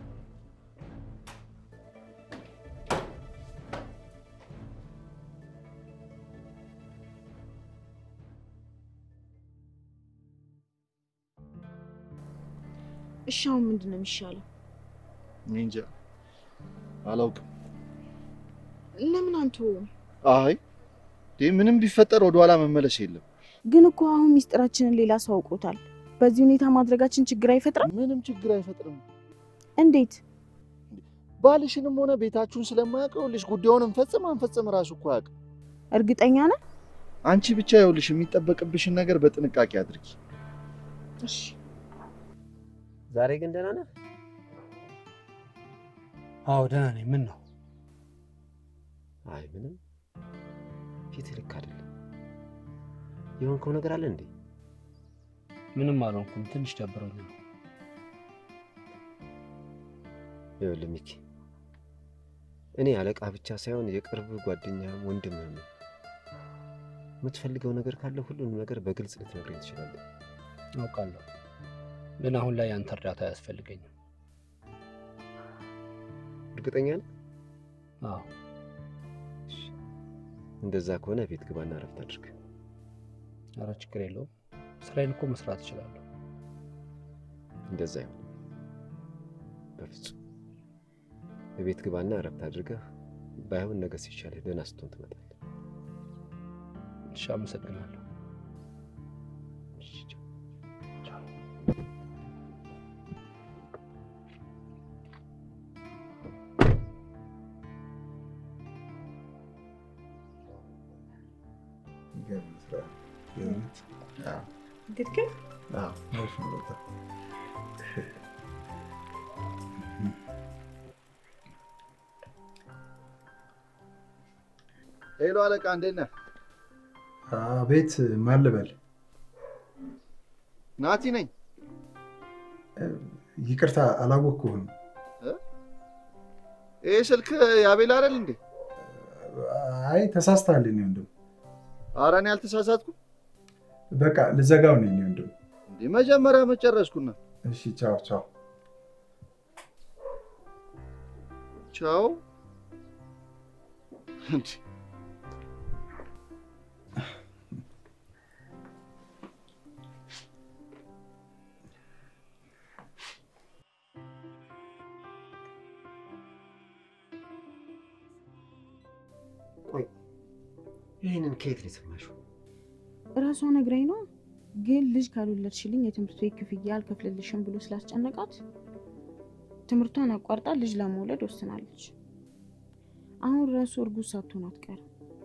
እሺ አሁን ምንድን ነው የሚሻለው? እኔ እንጃ አላውቅም። ለምን አንተውም? አይ ይህ ምንም ቢፈጠር ወደኋላ መመለስ የለም። ግን እኮ አሁን ሚስጥራችንን ሌላ ሰው አውቆታል። በዚህ ሁኔታ ማድረጋችን ችግር አይፈጥርም? ምንም ችግር አይፈጥርም። እንዴት? ባልሽንም ሆነ ቤታችሁን ስለማያውቀው ልሽ ጉዳዩን እንፈጽም አንፈጽም ራሱ እኮ አያውቅም። እርግጠኛ ነህ? አንቺ ብቻ ይኸውልሽ የሚጠበቅብሽን ነገር በጥንቃቄ አድርጊ። እሺ ዛሬ ግን ደህና ነህ? አዎ ደህና ነኝ። ምን ነው? አይ ምንም፣ ፊትህ ልክ አይደለም። የሆንከው ነገር አለ እንዴ? ምንም አልሆንኩም። ትንሽ ደብሮኝ ነው። ይኸውልህ ሚኪ፣ እኔ አለቃ ብቻ ሳይሆን የቅርብ ጓደኛም ወንድምህም ነው። የምትፈልገው ነገር ካለ ሁሉንም ነገር በግልጽ ልትነግረኝ ትችላለህ። አውቃለሁ፣ ግን አሁን ላይ ያንተ እርዳታ አያስፈልገኝም። እርግጠኛ ነህ? አዎ እሺ፣ እንደዛ ከሆነ ቤት ግባና እረፍት አድርግ። ኧረ ችግር የለውም። ስራዬን እኮ መስራት እችላለሁ። እንደዛ ይሁን። በፍጹም በቤት ግባና እረፍት አድርገህ ባይሆን ነገ ሲሻልህ ደህና ስትሆን ትመጣለህ። እሺ፣ አመሰግናለሁ። እሺ፣ ቻው። የሚገርም ስራ የእውነት። አዎ፣ ትክክል። አዎ፣ አሪፍ ነው በጣም። ሄሎ አለቃ፣ እንዴት ነህ? አቤት፣ ማን ልበል? ናቲ ነኝ። ይቅርታ አላወቅኩህም። ይህ ስልክ የአቤል አይደል እንዴ? አይ ተሳስተሃል የእኔ ወንድም። ኧረ እኔ አልተሳሳትኩም። በቃ ልዘጋው ነው የእኔ ወንድም። እንዴ መጀመሪያ መጨረስኩና። እሺ፣ ቻው ቻው። ቻው። እንዴ ቆይ ይህንን ከየት ነው የሰማሽው? እራሷ ነግራኝ ነው። ግን ልጅ ካልወለድሽልኝ የትምህርት ቤት ክፍያ አልከፍልልሽም ብሎ ስላስጨነቃት ትምህርቷን አቋርጣ ልጅ ለመውለድ ወስናለች። አሁን ራሱ እርጉዝ ሳትሆን አትቀርም።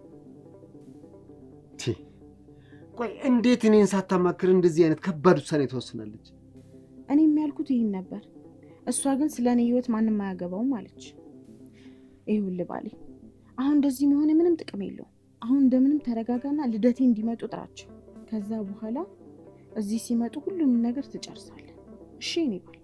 ቲ ቆይ እንዴት እኔን ሳታማክር እንደዚህ አይነት ከባድ ውሳኔ ትወስናለች? እኔ የሚያልኩት ይህን ነበር። እሷ ግን ስለ እኔ ህይወት ማንም አያገባውም አለች። ይኸውልህ ባሌ፣ አሁን እንደዚህ መሆን ምንም ጥቅም የለውም። አሁን እንደምንም ተረጋጋና ልደቴ እንዲመጡ ጥራቸው። ከዛ በኋላ እዚህ ሲመጡ ሁሉንም ነገር ትጨርሳለህ። እሺ እኔ ባል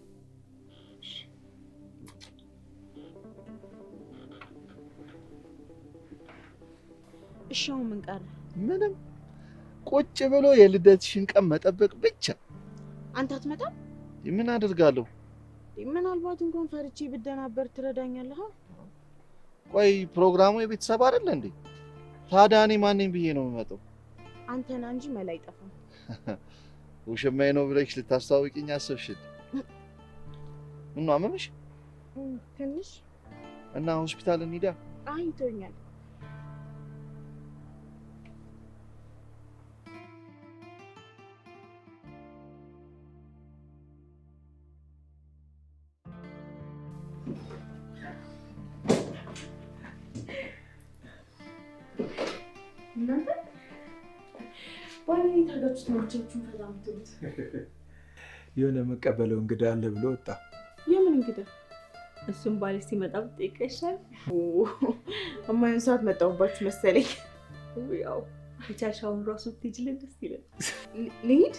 እሺ አሁን ምን ቀረ? ምንም ቁጭ ብሎ የልደትሽን ቀን መጠበቅ ብቻ። አንተ አትመጣም? ምን አደርጋለሁ? ምናልባት እንኳን ፈርቼ ብደናበር ትረዳኛለህ? ቆይ ፕሮግራሙ የቤተሰብ አይደለ እንዴ? ታዲያ እኔ ማንኝ ብዬ ነው የምመጣው? አንተና እንጂ መላ አይጠፋም። ውሽማዬ ነው ብለሽ ልታስተዋውቂኝ አሰብሽል? ምነው አመመሽ? እም፣ ትንሽ እና ሆስፒታል እንሂዳ። አይቶኛል። አድርጋችሁ ትምህርታችሁን ፈታ የምትሉት? የሆነ መቀበለው እንግዳ አለ ብሎ ወጣ። የምን እንግዳ? እሱም ባል ሲመጣ ብጠይቅ ይሻል። እማይሆን ሰዓት መጣሁባችሁ መሰለኝ። ያው የቻልሽ አሁን ራሱ ብትሄጂልን ደስ ይላል። ል- ልሂድ?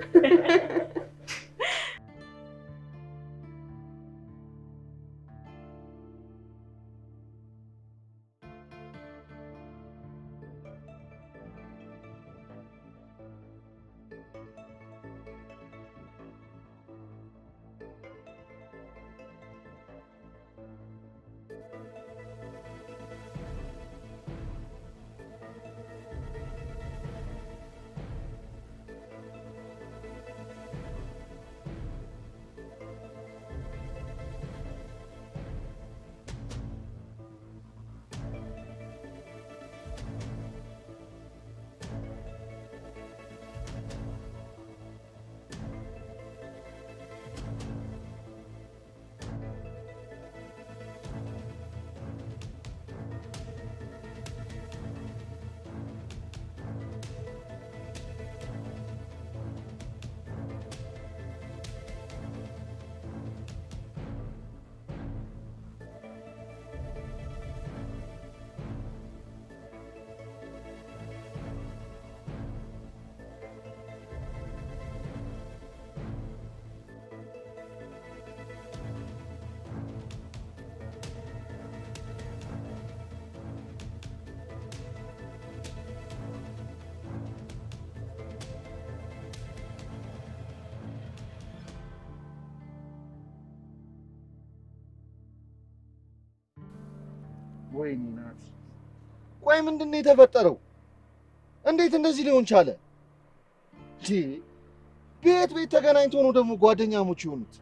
ወይኔ ናቲ፣ ቆይ ምንድን ነው የተፈጠረው? እንዴት እንደዚህ ሊሆን ቻለ? እንዴ ቤት ቤት ተገናኝቶ ነው ደግሞ ጓደኛሞች የሆኑት?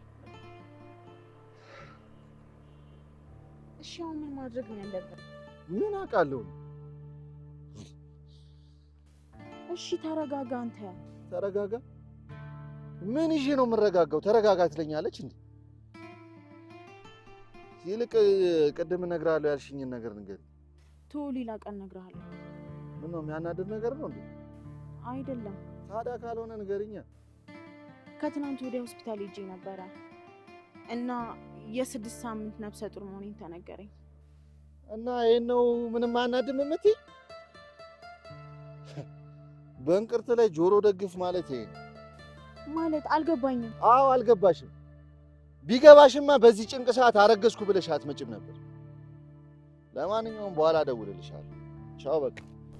እሺ አሁን ምን ማድረግ ነው ያለብን? ምን አውቃለሁ። እሺ ተረጋጋ አንተ። ተረጋጋ። ምን ይዤ ነው የምረጋጋው? ተረጋጋ ትለኛለች እንዴ? ይልቅ ቅድም እነግርሃለሁ ያልሽኝን ነገር ንገር። ቶ ሌላ ቀን እነግርሃለሁ። ምን ነው የሚያናድድ ነገር ነው እንዴ? አይደለም ታዲያ ካልሆነ ንገሪኛ። ከትናንት ወዲያ ሆስፒታል ሄጄ ነበረ እና የስድስት ሳምንት ነፍሰ ጡር መሆኔን ተነገረኝ። እና ይህን ነው ምንም አያናድም የምትይ? በእንቅርት ላይ ጆሮ ደግፍ ማለት ይሄ ነው። ማለት አልገባኝም። አዎ አልገባሽም። ቢገባሽማ በዚህ ጭንቅ ሰዓት አረገዝኩ ብለሽ አትመጭም ነበር። ለማንኛውም በኋላ እደውልልሻለሁ። ቻው በቃ።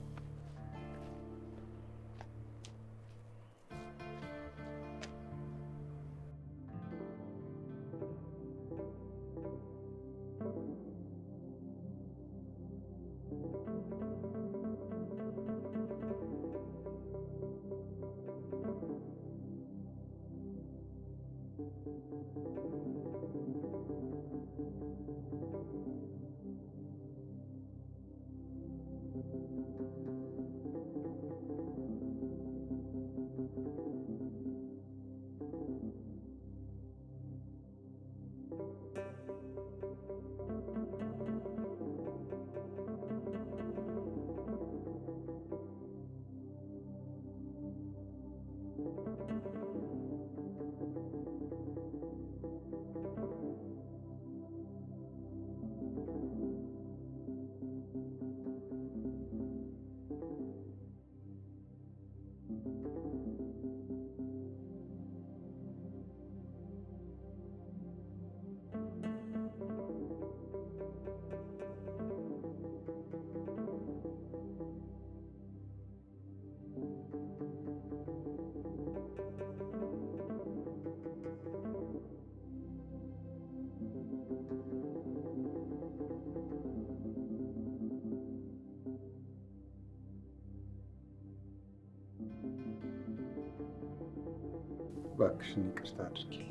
እባክሽን ይቅርታ አድርጊልኝ።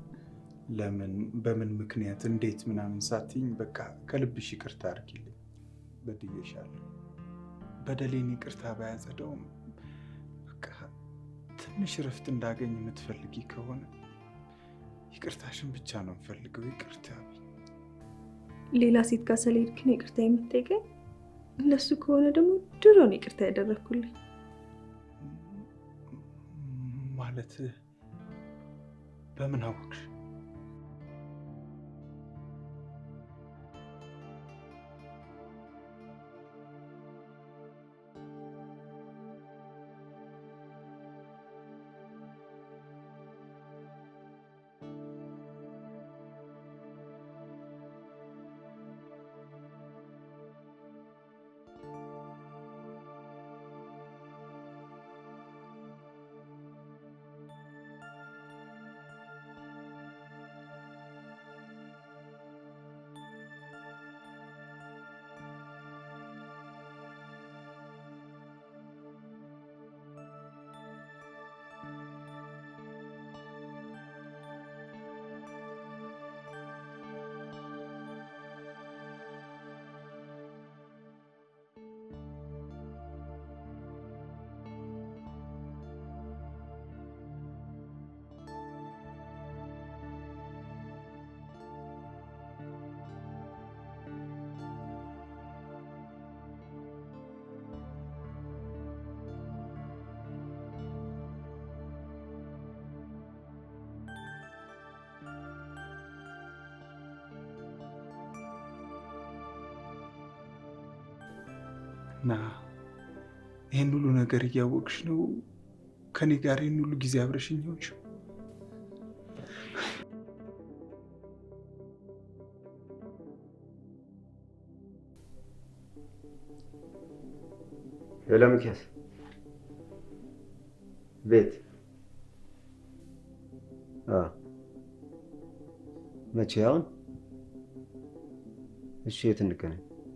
ለምን በምን ምክንያት እንዴት ምናምን ሳትይኝ በቃ ከልብሽ ይቅርታ አድርጊልኝ። በድዬሻለሁ። በደሌን ይቅርታ ባያጸደውም በቃ ትንሽ እረፍት እንዳገኝ የምትፈልጊ ከሆነ ይቅርታሽን ብቻ ነው የምፈልገው። ይቅርታ ሌላ ሴት ጋር ስለሄድክ ነው ይቅርታ የምትጠይቀኝ? እንደሱ ከሆነ ደግሞ ድሮ ነው ይቅርታ ያደረግኩልኝ። ማለት በምን አወቅሽ? እና ይህን ሁሉ ነገር እያወቅሽ ነው ከኔ ጋር ይህን ሁሉ ጊዜ አብረሽኝ ሆንሽው? ሄሎ ሚኪያስ፣ ቤት አዎ። መቼ? አሁን? እሺ፣ የት እንገናኝ?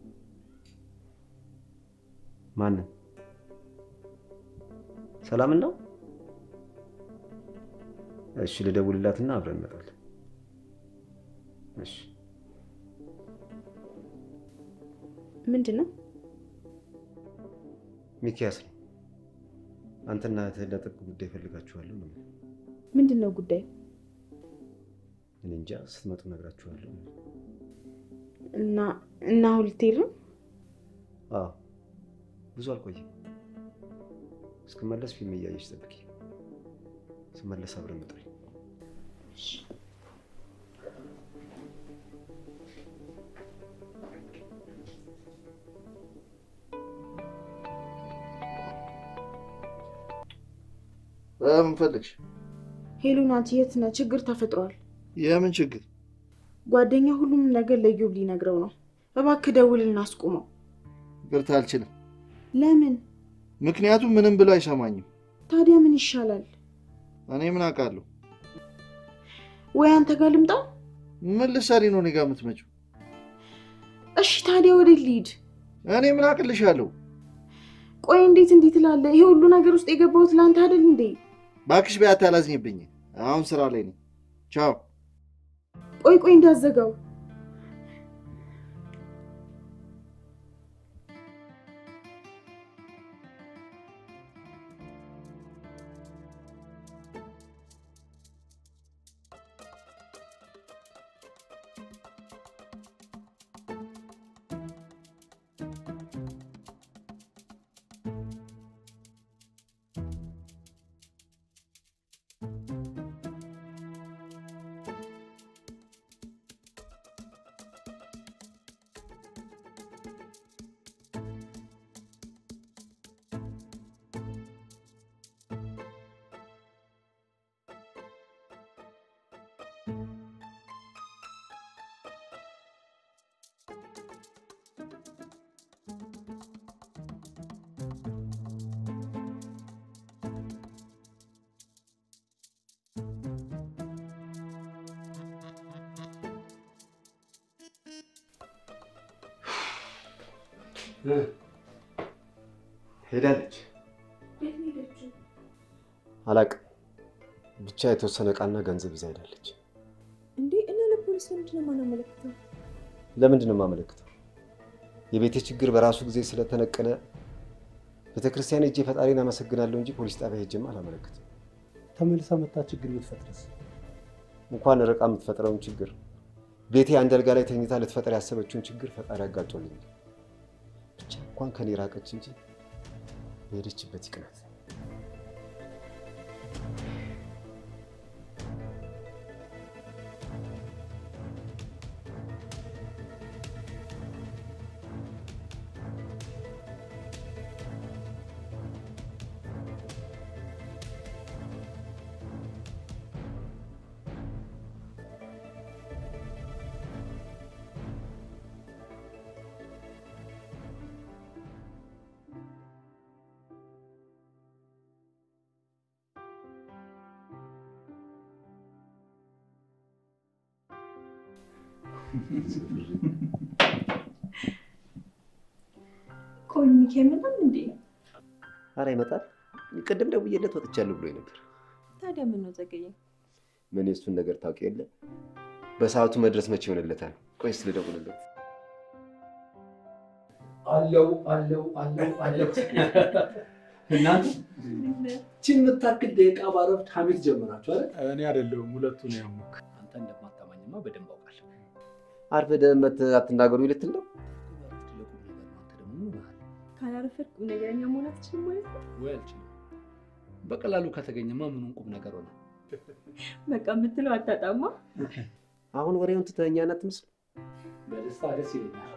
ማንን? ሰላምን ነው? እሺ፣ ልደውልላትና አብረን እንመጣለን። እሺ። ምንድን ነው? ሚኪያስ ነው። አንተና እህትህን ለጥብቅ ጉዳይ እፈልጋችኋለሁ ነው። ምንድን ነው ጉዳዩ? እኔ እንጃ፣ ስትመጡ እነግራችኋለሁ። እና እና አሁን ልትሄድ ነው? አዎ፣ ብዙ አልቆይም። እስክመለስ ፊልም እያየሽ ጠብቂ። ስመለስ አብረን እንጥሪ። ምን ፈልግሽ? ሄሎ ናት፣ የት ነህ? ችግር ተፈጥሯል። የምን ችግር? ጓደኛ ሁሉም ነገር ለዮብ ሊነግረው ነው። እባክህ ደውልና አስቁመው። ይቅርታ አልችልም። ለምን? ምክንያቱም ምንም ብሎ አይሰማኝም። ታዲያ ምን ይሻላል? እኔ ምን አውቃለሁ? ወይ አንተ ጋር ልምጣ? ምን ልትሰሪ ነው እኔ ጋር የምትመጪው? እሺ ታዲያ ወዴት ልሂድ? እኔ ምን አቅልሻለሁ? ቆይ እንዴት እንዴት ትላለህ? ይሄ ሁሉ ነገር ውስጥ የገባሁት ለአንተ አይደል እንዴ? እባክሽ በያት፣ አላዝኝብኝ። አሁን ስራ ላይ ነኝ። ቻው። ቆይ ቆይ እንዳዘጋው ሄዳለች። አላቅም ብቻ የተወሰነ እቃና ገንዘብ ይዛ ሄዳለች። እንዴ እና ለፖሊስ ለምንድን ነው የማናመለክተው? ለምንድን ነው የማመለክተው? የቤቴ ችግር በራሱ ጊዜ ስለተነቀለ ቤተክርስቲያን ሄጄ ፈጣሪን አመሰግናለሁ እንጂ ፖሊስ ጣቢያ ሄጄማ አላመለክትም። ተመልሳ መታ ችግር ብትፈጥርስ? እንኳን ርቃ የምትፈጥረውን ችግር ቤቴ አንድ አልጋ ላይ ተኝታ ልትፈጥር ያሰበችውን ችግር ፈጣሪ አጋጮልኝ። ብቻ እንኳን ከኔ ራቀች እንጂ በሄደችበት ይቅናት። ቆይ ሚኪ አይመጣም እንዴ? ኧረ ይመጣል። ቅድም ደውዬለት ወጥቻለሁ ብሎኝ ነበር። ታዲያ ምን ነው ዘገየ? ምን የእሱን ነገር ታውቂ የለ በሰዓቱ መድረስ መቼ ይሆንለታል? ቆይ እስኪ ልደውልለት። አለው አለው አለው አለው። እናንተ ቺን የምታክል ደቂቃ ባረፍት ሀሜት ጀመራችሁ አይደል? እኔ አይደለሁም ሁለቱ ነው ያሙክ። አንተ እንደማታማኝማ በደንብ አውቃለሁ። አርፍደህ መተህ አትናገሩ ልትል ነው? ትልቁ ነገር ነው። አንተ ደግሞ ምን ሆነሃል? ካላረፈድ ቁም ነገረኛ መሆን አትችልም ማለት ነው? ወይ አልችልም። በቀላሉ ከተገኘማ ምኑን ቁም ነገር ሆነ። በቃ የምትለው አታጣማ። አሁን ወሬውን ትተኸኛ ናት ምስል በደስታ ደስ ይለኛል።